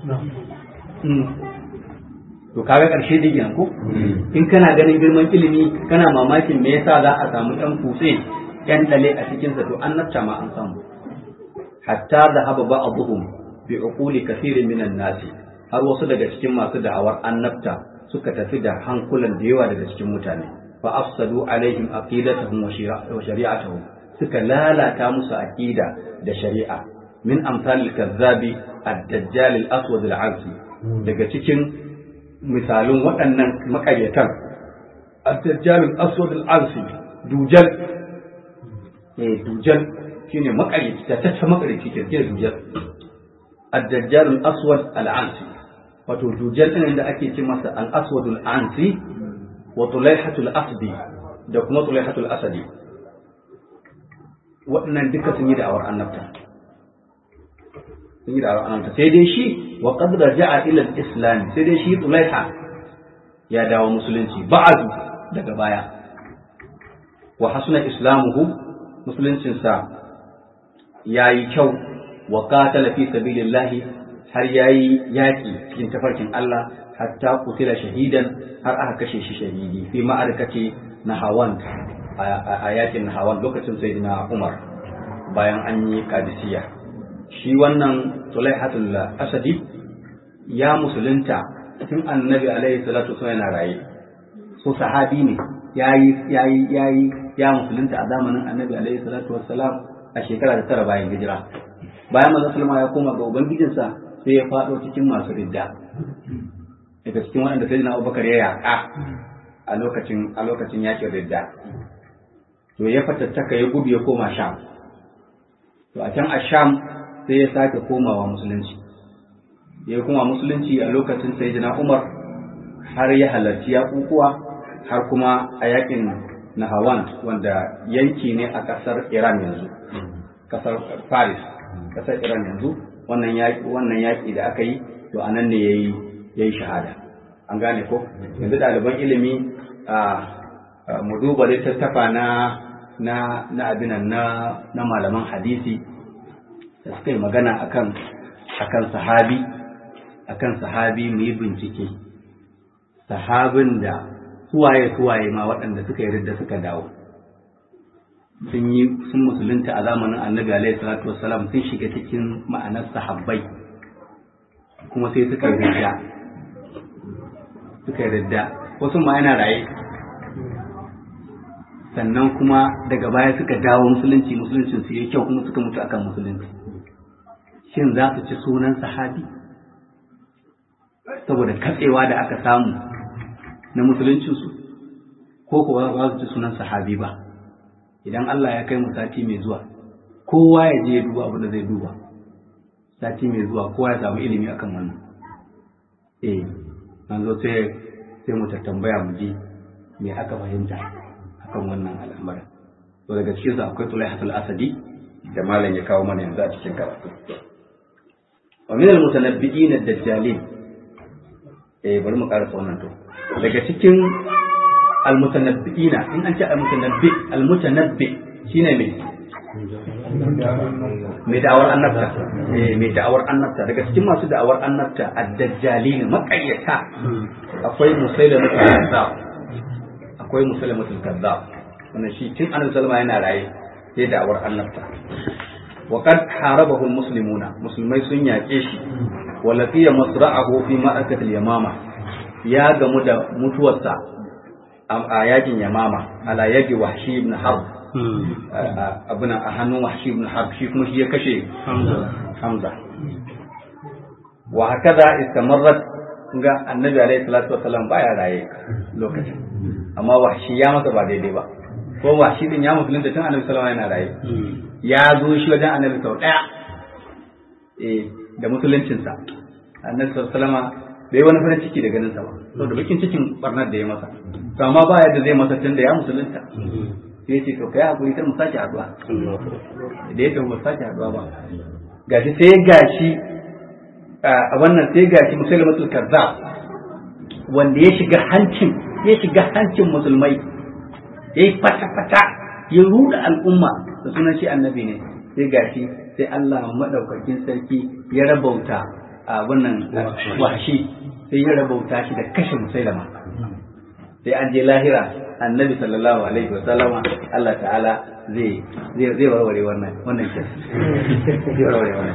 Speaker 3: to kaga ƙarshe digin ko in kana ganin girman ilimi kana mamakin me yasa za a samu ɗan kutse ɗan ɗale a cikinsa to annabta ma an samu hatta da haba ba'dhum bi uquli kathirin minan nasi har wasu daga cikin masu da'awar annabta suka tafi da hankulan da yawa daga cikin mutane fa afsadu alaihim aqidatahum wa shari'atuhum suka lalata musu aqida da shari'a min amsal al-kazzabi ad-dajjal al-aswad al-ansi daga cikin misalun waɗannan makaryatan ad-dajjal al-aswad al-ansi dujal eh dujal shine makaryaci ta tace makaryaci ke dujal ad-dajjal al-aswad al-ansi wato dujal ɗin da ake ce masa al-aswadul ansi wa tulaihatul asdi da kuma tulaihatul asadi waɗannan duka sun yi da'awar annabta sun yi da'awar annabta sai dai shi wa qad raja'a ila al-islam sai dai shi tulaiha ya dawo musulunci ba'adu daga baya wa hasuna islamuhu musuluncinsa yayi kyau wa qatala fi sabilillahi har ya yi yaƙi cikin tafarkin Allah hatta kutila shahidan har aka kashe shi shahidi fi ma'arkace na hawan a yakin na hawan lokacin sai na Umar bayan an yi kadisiya shi wannan Tulaihatul Asadi ya musulunta tun annabi alaihi salatu wasallam yana raye so sahabi ne yayi yayi yayi ya musulunta a zamanin annabi alaihi salatu wasallam a shekara ta tara bayan hijira bayan manzon sallama ya koma ga ubangijinsa sai ya faɗo cikin masu ridda daga cikin waɗanda sai na abubakar ya yaƙa a lokacin a lokacin yaƙin ridda to ya fatattaka ya gudu ya koma sham to a can a sham sai ya sake komawa musulunci ya koma musulunci a lokacin sai umar har ya halarci yaƙuƙuwa har kuma a yaƙin nahawan wanda yanki ne a ƙasar iran yanzu ƙasar paris ƙasar iran yanzu wannan yaƙi wannan yaƙi da aka yi to anan ne yayi yayi shahada an gane ko yanzu ɗaliban ilimi a mu duba littattafa na na na abinan na na malaman hadisi da suka yi magana akan akan sahabi akan sahabi mu yi bincike sahabin da suwaye suwaye ma waɗanda suka yi da suka dawo sun yi sun musulunta a zamanin annabi alaihi salatu wassalam sun shiga cikin ma'anar sahabbai kuma sai suka yi ridda suka yi ridda wasu ma yana raye sannan kuma daga baya suka dawo musulunci musuluncin su yi kyau kuma suka mutu akan musulunci shin za su ci sunan sahabi saboda katsewa da aka samu na musuluncinsu ko kuwa ba su ci sunan sahabi ba idan Allah ya kai mu sati mai zuwa kowa ya je ya duba abin da zai duba sati mai zuwa kowa ya samu ilimi akan wannan eh an zo sai sai mu tambaya mu ji me aka fahimta akan wannan al'amarin to daga cikin su akwai Tulaihatul Asadi da malam ya kawo mana yanzu a cikin karatu wa min al-mutanabbi'in ad-dajjalin eh bari mu karasa wannan to daga cikin al-mutanabbi'ina in an ce al-mutanabbi al-mutanabbi shine me mai da'awar annabta eh mai da'awar annabta daga cikin masu da'awar annabta ad-dajjalin maqayyata akwai musailamatul kazzab akwai musailamatul kazzab wannan shi tun annabi sallama yana raye sai da'awar annabta wa qad harabahu al-muslimuna musulmai sun yaƙe shi wa laqiya masra'ahu fi ma'arakatil yamama ya gamu da mutuwarsa a yakin yamama ala yadi wahshi ibn harb abuna a hannun wahshi ibn harb shi kuma shi ya kashe hamza wa hakaza istamarrat ga annabi alaihi salatu wasallam baya raye lokacin amma wahshi ya masa ba daidai ba ko wahshi din ya musulunta tun annabi sallallahu yana raye ya zo shi wajen annabi sau daya eh da musuluncinsa annabi sallallahu alaihi bai wani farin ciki da ganin sa ba saboda bakin cikin barnar da ya masa to amma ba yadda zai masa tun da ya musulunta sai ya ce to kai hakuri kar mu sake haduwa da ya mu sake haduwa ba gashi sai gashi a wannan sai gashi musulmatul kazzab wanda ya shiga hancin ya shiga hancin musulmai ya yi fata-fata ya ruda al'umma da sunan shi annabi ne sai gashi sai Allah madaukakin sarki ya rabauta a wannan washi sai ya rabauta shi da kashe musailama sai an je lahira annabi sallallahu alaihi wasallama Allah ta'ala zai zai zai warware wannan wannan kes zai warware wannan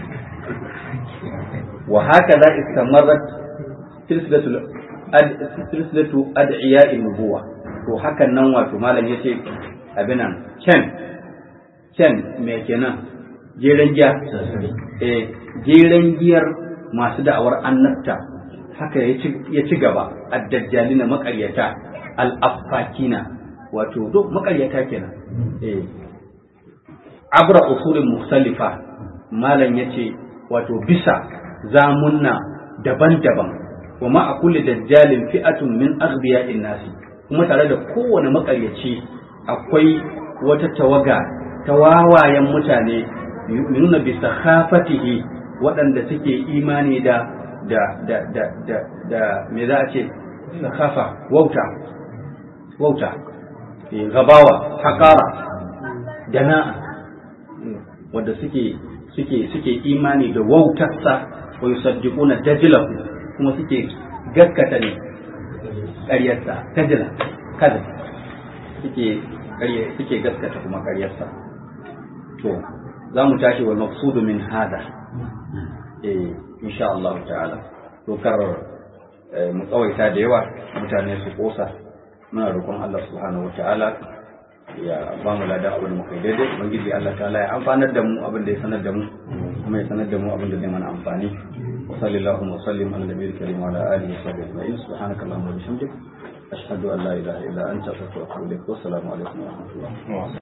Speaker 3: wa haka za istamarrat silsilatul silsilatu ad'iya nubuwa to hakan nan wato malam yace abinan can can me kenan jeren giya eh jeren giyar masu da'awar annabta haka ya ci gaba addajjalina makaryata al-affakina wato duk makaryata kenan eh abra usulin musalifa malam yace wato bisa zamunna daban-daban wa ma a kulli dajjalin fi'atun min aghdiya'in nasi kuma tare da kowane makaryaci akwai wata tawaga ta wawayen mutane nuna bisa khafatihi waɗanda suke imani da da da da da da me za a ce khafa wauta wauta gabawa haƙara dana'a wanda suke suke suke imani da wautarsa wa yusaddiquna dajlahu kuma suke gaskata ne ƙaryarsa dajla kada suke ƙarya suke gaskata kuma ƙaryarsa to za mu tashi wal maqsudu min hada eh insha Allah ta'ala to kar mu tsawaita da yawa mutane su kosa muna roƙon Allah subhanahu wa ta'ala ya ba mu ladan abin mu kai daidai ubangiji Allah ta'ala ya amfanar da mu abin da ya sanar da mu kuma ya sanar da mu abin da zai mana amfani wa sallallahu wa sallim ala nabiyil karim wa ala alihi wa sahbihi ajma'in subhanaka allahumma wa bihamdik ashhadu an la ilaha illa anta astaghfiruka wa atubu ilaik wa assalamu alaikum wa rahmatullah